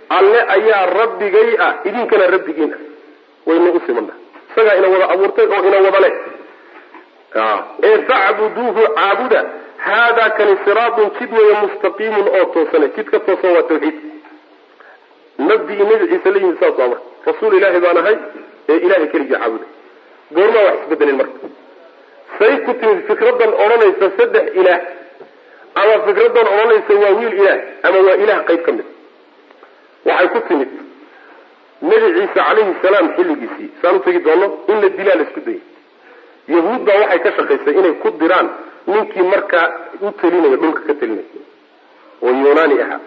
alle ayaa rabbigay ah idinkana rabbigiin ah waynu u simana isagaa ina wada abuurtay oo ina wada leh ee facbuduuhu caabuda haadaa kani siraatun jid weeye mustaqiimun oo toosane jidka toosan waa tawxiid nabigii nebi ciise la yimid saas waa marka rasuul ilaahi baan ahay ee ilahay keligii caabuda goormaa wax isbedelin marka say ku timid fikradan odhanaysa saddex ilaah ama fikradan odhanaysa waa wiil ilaah ama waa ilaah qayb ka mid waxay ku timid nebi ciise calayhi salaam xilligiisii saan u tegi doono in la dilaa la isku dayay yahuud baa waxay ka shaqaysay inay ku diraan ninkii markaa u telinaya dhulka ka telinaya oo yunaani ahaa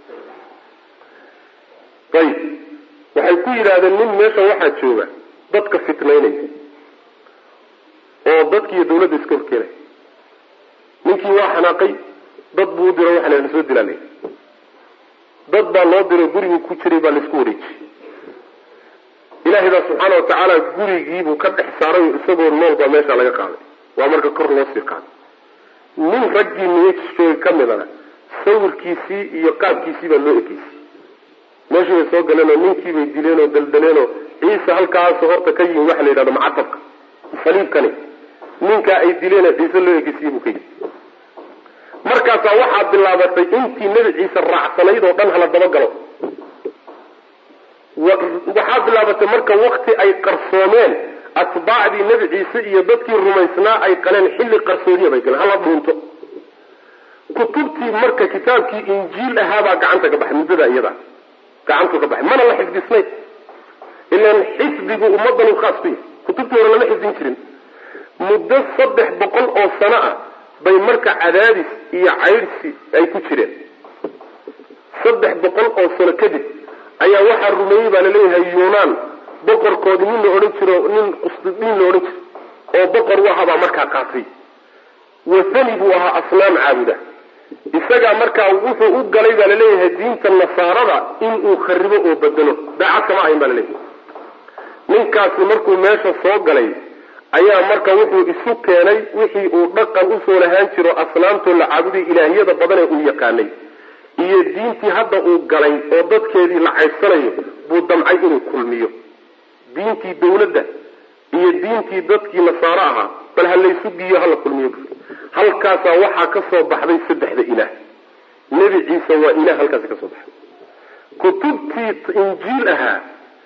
ayib waxay ku yidhaahdeen nin meesha waxaa jooga dadka fitnaynaya oo dadkiiyo dawladda iska horkeenaya ninkii waa xanaaqay dad buu u diro waxaa la soo dilaalay dad baa loo diro gurigii ku jiray baa laisku wareejiyey ilaahay baa subxaana watacaala gurigiibuu ka dhex saaray isagoo nool baa meesha laga qaaday waa marka kor loo sii qaaday nin raggii niyajooga ka midana sawirkiisii iyo qaabkiisii baa loo ekeysay meeshii bay soo galeenoo ninkiibay dileenoo daldaleenoo ciise halkaasoo horta ka yimi waxa la yidhahdo macatabka saliibkani ninkaa ay dileen ciise loo ekeysiyey buu ka yimi markaasaa waxaa bilaabatay intii nebi ciise raacsanayd oo dhan hala dabagalo waxaa bilaabatay marka wakti ay qarsoomeen atbaacdii nebi ciise iyo dadkii rumaysnaa ay qaleen xilli qarsoodiya bay galeen hala dhuunto kutubtii marka kitaabkii injiil ahaabaa gacanta ka baxay muddada iyada gacantu ka baxay mana la xifdisnayn ilan xifdigu ummadan u khaas ku yahay kutubtii hore lama xifdin jirin muddo saddex boqol oo sano ah bay marka cadaadis iyo caydhsi ay ku jireen saddex boqol oo sano kadib ayaa waxaa rumeeyey baa laleeyahay yunaan boqorkoodii nin la odhan jiro nin qusdidiin la odhan jiro oo boqor u ahaa baa markaa qaatay wathani buu ahaa asnaam caabuda isagaa markaa wuxuu u galay baa laleeyahay diinta nasaarada inuu kharibo oo bedelo daacad kama ahayn baa laleeyahay ninkaasi markuu meesha soo galay ayaa marka wuxuu isu keenay wixii uu dhaqan usoo lahaan jiro asnaamtoo la caabuday ilaahiyada badan ee uu yaqaanay iyo diintii hadda uu galay oo dadkeedii la caybsanayo buu damcay inuu kulmiyo diintii dawladda iyo diintii dadkii nasaaro ahaa bal ha laysu giyo hala kulmiyo halkaasaa waxaa ka soo baxday saddexda ilaah nebi ciise waa ilaah halkaasi ka soo baxday kutubtii injiil ahaa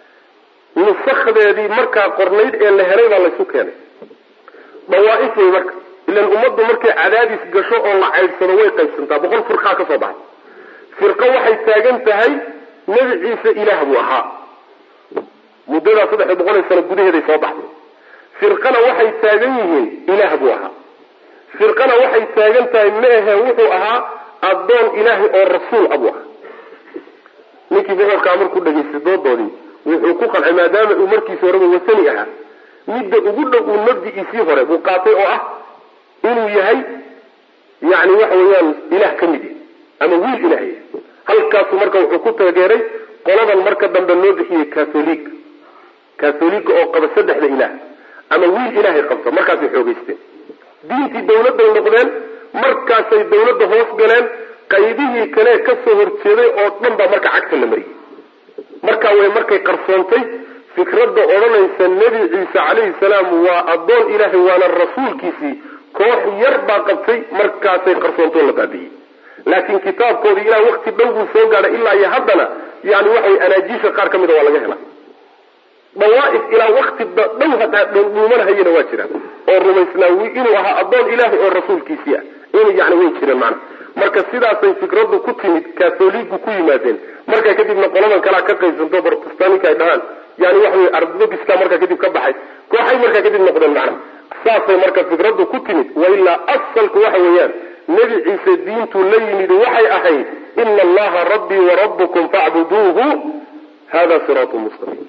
nusakdeedii markaa qornayd ee la helay baa laysu keenay dawaaif wey marka ilan ummaddu markay cadaadis gasho oo la caydhsado way qaybsantaa boqol firqaa ka soo baxay firqo waxay taagan tahay nebi ciise ilaah buu ahaa muddadaa saddex boqol sano gudaheeday soo baxday firqana waxay taagan yihiin ilaah buu ahaa firqana waxay taagan tahay ma ahe wuxuu ahaa addoon ilaahay oo rasuul abuu ahaa ninkii boqorkaa markuu dhegaystay doodoodii wuxuu ku qancay maadaama uu markiisa horeba wasani ahaa midda ugu dhow uu mabdi'iisii hore buu qaatay oo ah inuu yahay yani waxa weeyaan ilaah ka mid yahy ama wiil ilaah yahay halkaasuu marka wuxuu ku taageeray qoladan marka dambe loo bixiyey catholic catholiga oo qaba saddexda ilaah ama wiil ilaahay qabto markaasay xoogeysteen diintii dawladday noqdeen markaasay dawladda hoos galeen qaybihii kale kasoo horjeeday oo dhan baa marka cagta la mariyey markaa way markay qarsoontay fikradda odhanaysa nebi ciise calayhi salaam waa addoon ilaahay waana rasuulkiisii koox yar baa qabtay markaasay qarsoontoo la baabi'iyey laakiin kitaabkoodii ilaa wakti dhow buu soo gaadhay ilaa iyo haddana yani waxaway anaajiisha qaar ka mida waa laga helaa dawaaif ilaa wakti dhow hataa dhuumanahayana waa jiraan oo rumaysnaa inuu ahaa addoon ilaahay oo rasuulkiisii ah in yani way jireen macna marka sidaasay fikraddu ku timid catholigu ku yimaadeen markaa kadibna qoladan kalea ka qaybsanto protestanika ay dhahaan yani waxa wey ardogiska markaa kadib ka baxay kooxay markaa kadib noqdeen macna saasay marka fikraddu ku timid wailaa asalku waxa weeyaan nebi ciise diintuu la yimid waxay ahayd ina allaha rabbii warabbukum facbuduuhu hada siraatu mustaqiim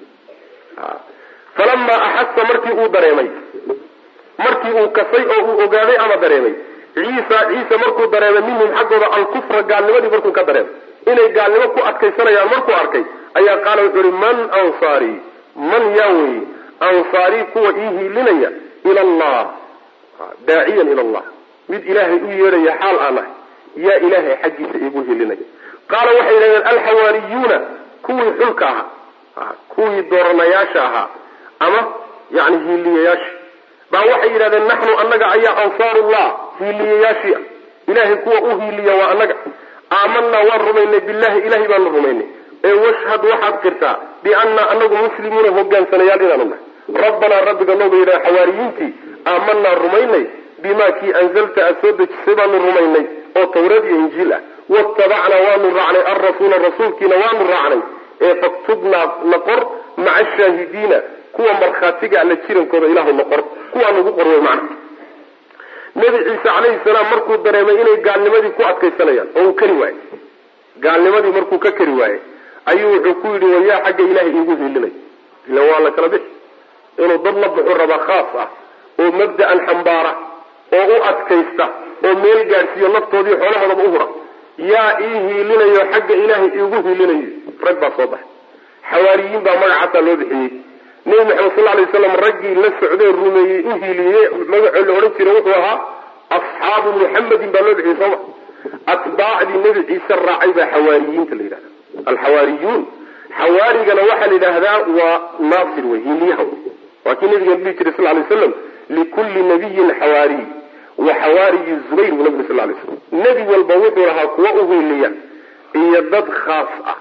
falamaa axasa markii uu dareemay markii uu kasay oo uu ogaaday ama dareemay ciisa ciise markuu dareemay minhum xaggooda alkufra gaalnimadii markuu ka dareemay inay gaalnimo ku adkaysanayaan markuu arkay ayaa qaala wuxuu ihi man ansaarii man yaa weeye ansaarii kuwa ii hiilinaya ila allah daaciyan ila allah mid ilaahay u yeedhaya xaal aan ahay yaa ilaahay xaggiisa iigu hilinaya qaala waxay yidhahdeen alxawaariyuuna kuwii xulka ahaa kuwii dooranayaasha ahaa ama yani hiiliyayaasha baa waxay yidhahdeen naxnu annaga ayaa ansaarullah hiiliyayaashii ah ilahay kuwa u hiiliya waa annaga aamanaa waan rumaynay billahi ilahay baanu rumaynay ee washhad waxaad qirtaa biannaa anagu muslimuuna hogaansanayaal inaanu nahay rabbanaa rabbiga nooga yidhaha xawaariyiintii aamanaa rumaynay bimaa kii anzalta aad soo dejisay baanu rumaynay oo tawreed iyo injiil ah watabacnaa waanu raacnay alrasuula rasuulkiina waanu raacnay ee faktubnaa na qor maca ashaahidiina kuwa markhaatiga alla jirankooda ilaahu na qor kuwaa nagu qor wey macna nebi ciise calayhi salaam markuu dareemay inay gaalnimadii ku adkaysanayaan oo uu kari waayey gaalnimadii markuu ka kari waayey ayuu wuxuu ku yidhi wayaa xagga ilaahay iigu hiilinay ila waa la kala bixi inuu dad la buxu rabaa khaas ah oo mabda'an xambaara oo u adkaysta oo meel gaadhsiiyo naftoodii xoolahoodaba u hura yaa ii hiilinayo xagga ilaahay iigu hiilinayo rag baa soo baxay xawaariyiin baa magacaasaa loo bixiyey nebi maxamed sal alay waslam raggii la socdee rumeeyey u hiiliyey magacoo la odhan jiray wuxuu ahaa asxaabu muxamedin baa loo bixiyey sooma atbaacdii nebi ciise raacay baa xawaariyiinta la yidhahda alxawaariyuun xawaarigana waxaa la yidhaahdaa waa naasir wey hiiliyaha wey waa kii nabigan dhihi jiray sal lay waslam likulli nabiyin xawaariy wa xawaariyi zubayr buu nabig sal lay slam nebi walba wuxuu lahaa kuwa u hiiliya iyo dad khaas ah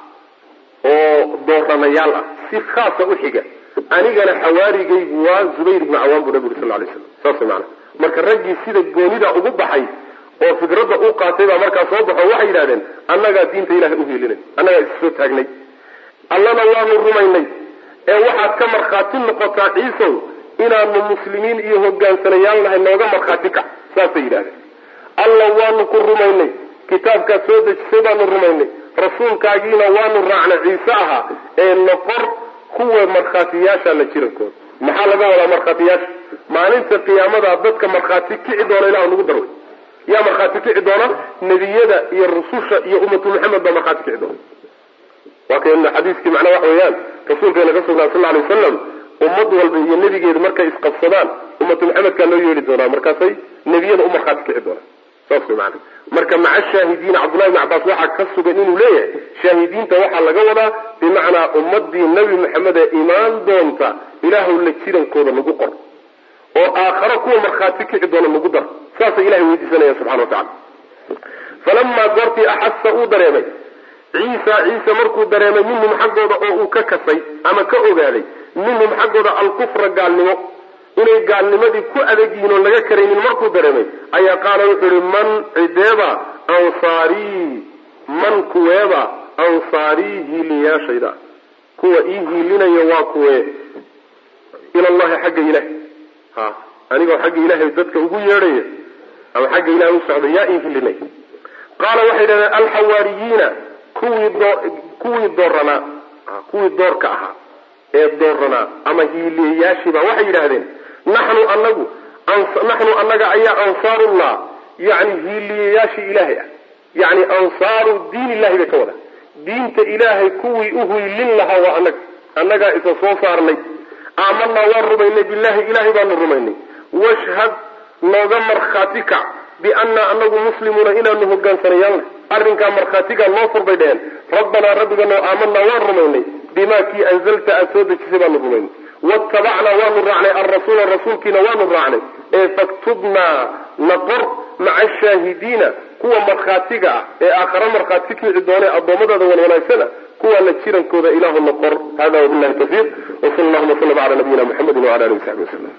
oo dooranayaal ah si khaasa u xiga anigana xawaarigaygu waa zubayr ibnu cawaan buu nabi uri sal lay slam saas maana marka raggii sida goonida ugu baxay oo fikradda u qaatay baa markaa soo baxo waxay yidhahdeen annagaa diinta ilahay u hiilinay annagaa is soo taagnay allana waanu rumaynay ee waxaad ka markhaati noqotaa ciisow inaanu muslimiin iyo hogaansanayaal nahay nooga markhaati kac saasay yidhahdeen alla waanu ku rumaynay kitaabkaad soo dejisay baanu rumaynay rasuulkaagiina waanu raacnay ciise ahaa ee noqor kuwa markhaatiyaasha la jirankooda maxaa laga wadaa markhaatiyaasha maalinta qiyaamada dadka markhaati kici doona ilah nagu darway yaa markhaati kici doona nebiyada iyo rususha iyo ummatu maxamed baa markhaati kici doona waa kan xadiiskii macnaa waxa weeyaan rasuulkeena ka sugnaa sal alay wasalam ummad walba iyo nebigeedu markay isqabsadaan ummatu maxamedkaa loo yeedhi doonaa markaasay nebiyada u markhaati kici doonaan saas way maana marka maca shaahidiina cabdullahi ibn cabbaas waxaa ka sugan inuu leeyahay shaahidiinta waxaa laga wadaa bimacnaa ummadii nebi maxamed ee imaan doonta ilaahu la jirankooda nagu qor oo aakharo kuwa markhaati kici doona nagu dar saasay ilahay weydiisanaya subxana wa tacala falamaa goortii axasa uu dareemay ciisa ciise markuu dareemay minhum xaggooda oo uu ka kasay ama ka ogaaday minhum xaggooda alkufra gaalnimo inay gaalnimadii ku adag yihiin oo laga karaynin markuu dareemay ayaa qaala wuxuu yihi man cideeba ansaarii man kuweeba ansaarii hiiliyaashayda kuwa ii hiilinaya waa kuwee ilallahi xagga ilaah ha anigoo xagga ilaahay dadka ugu yeedhaya ama xagga ilahay u socda yaa ii hilinay qaala waxay yidhahdeen alxawaariyiina kuwii doo kuwii dooranaa kuwii doorka ahaa ee dooranaa ama hiiliyayaashiiba waxay yidhaahdeen naxnu anagu naxnu annaga ayaa ansaarullah yani hiiliyayaashii ilaahay ah yani ansaaru diin illahi bay ka wada diinta ilaahay kuwii u hiilin lahaa waa annaga annagaa isa soo saarnay aamanaa waan rumaynay billahi ilahay baanu rumaynay washhad nooga markhaati kac biannaa anagu muslimuuna inaanu hogaansanayaalna arrinkaa markhaatigaa noo furbay dheheen rabbanaa rabbiganoo aamanaa waan rumaynay bimaa kii anzalta aad soo dejisay baanu rumaynay watabacnaa waanu raacnay alrasuula rasuulkiina waanu raacnay ee faktubnaa naqor maca ashaahidiina kuwa markhaatiga ah ee aakhare markhaati kici doonee addoommadaada wan wanaagsana kuwa la jirankooda ilaahu naqor hada wabilahi tawfiiq wsal allahuma slam ala nabiyina muxamedi wala alihi wasaxbi waslm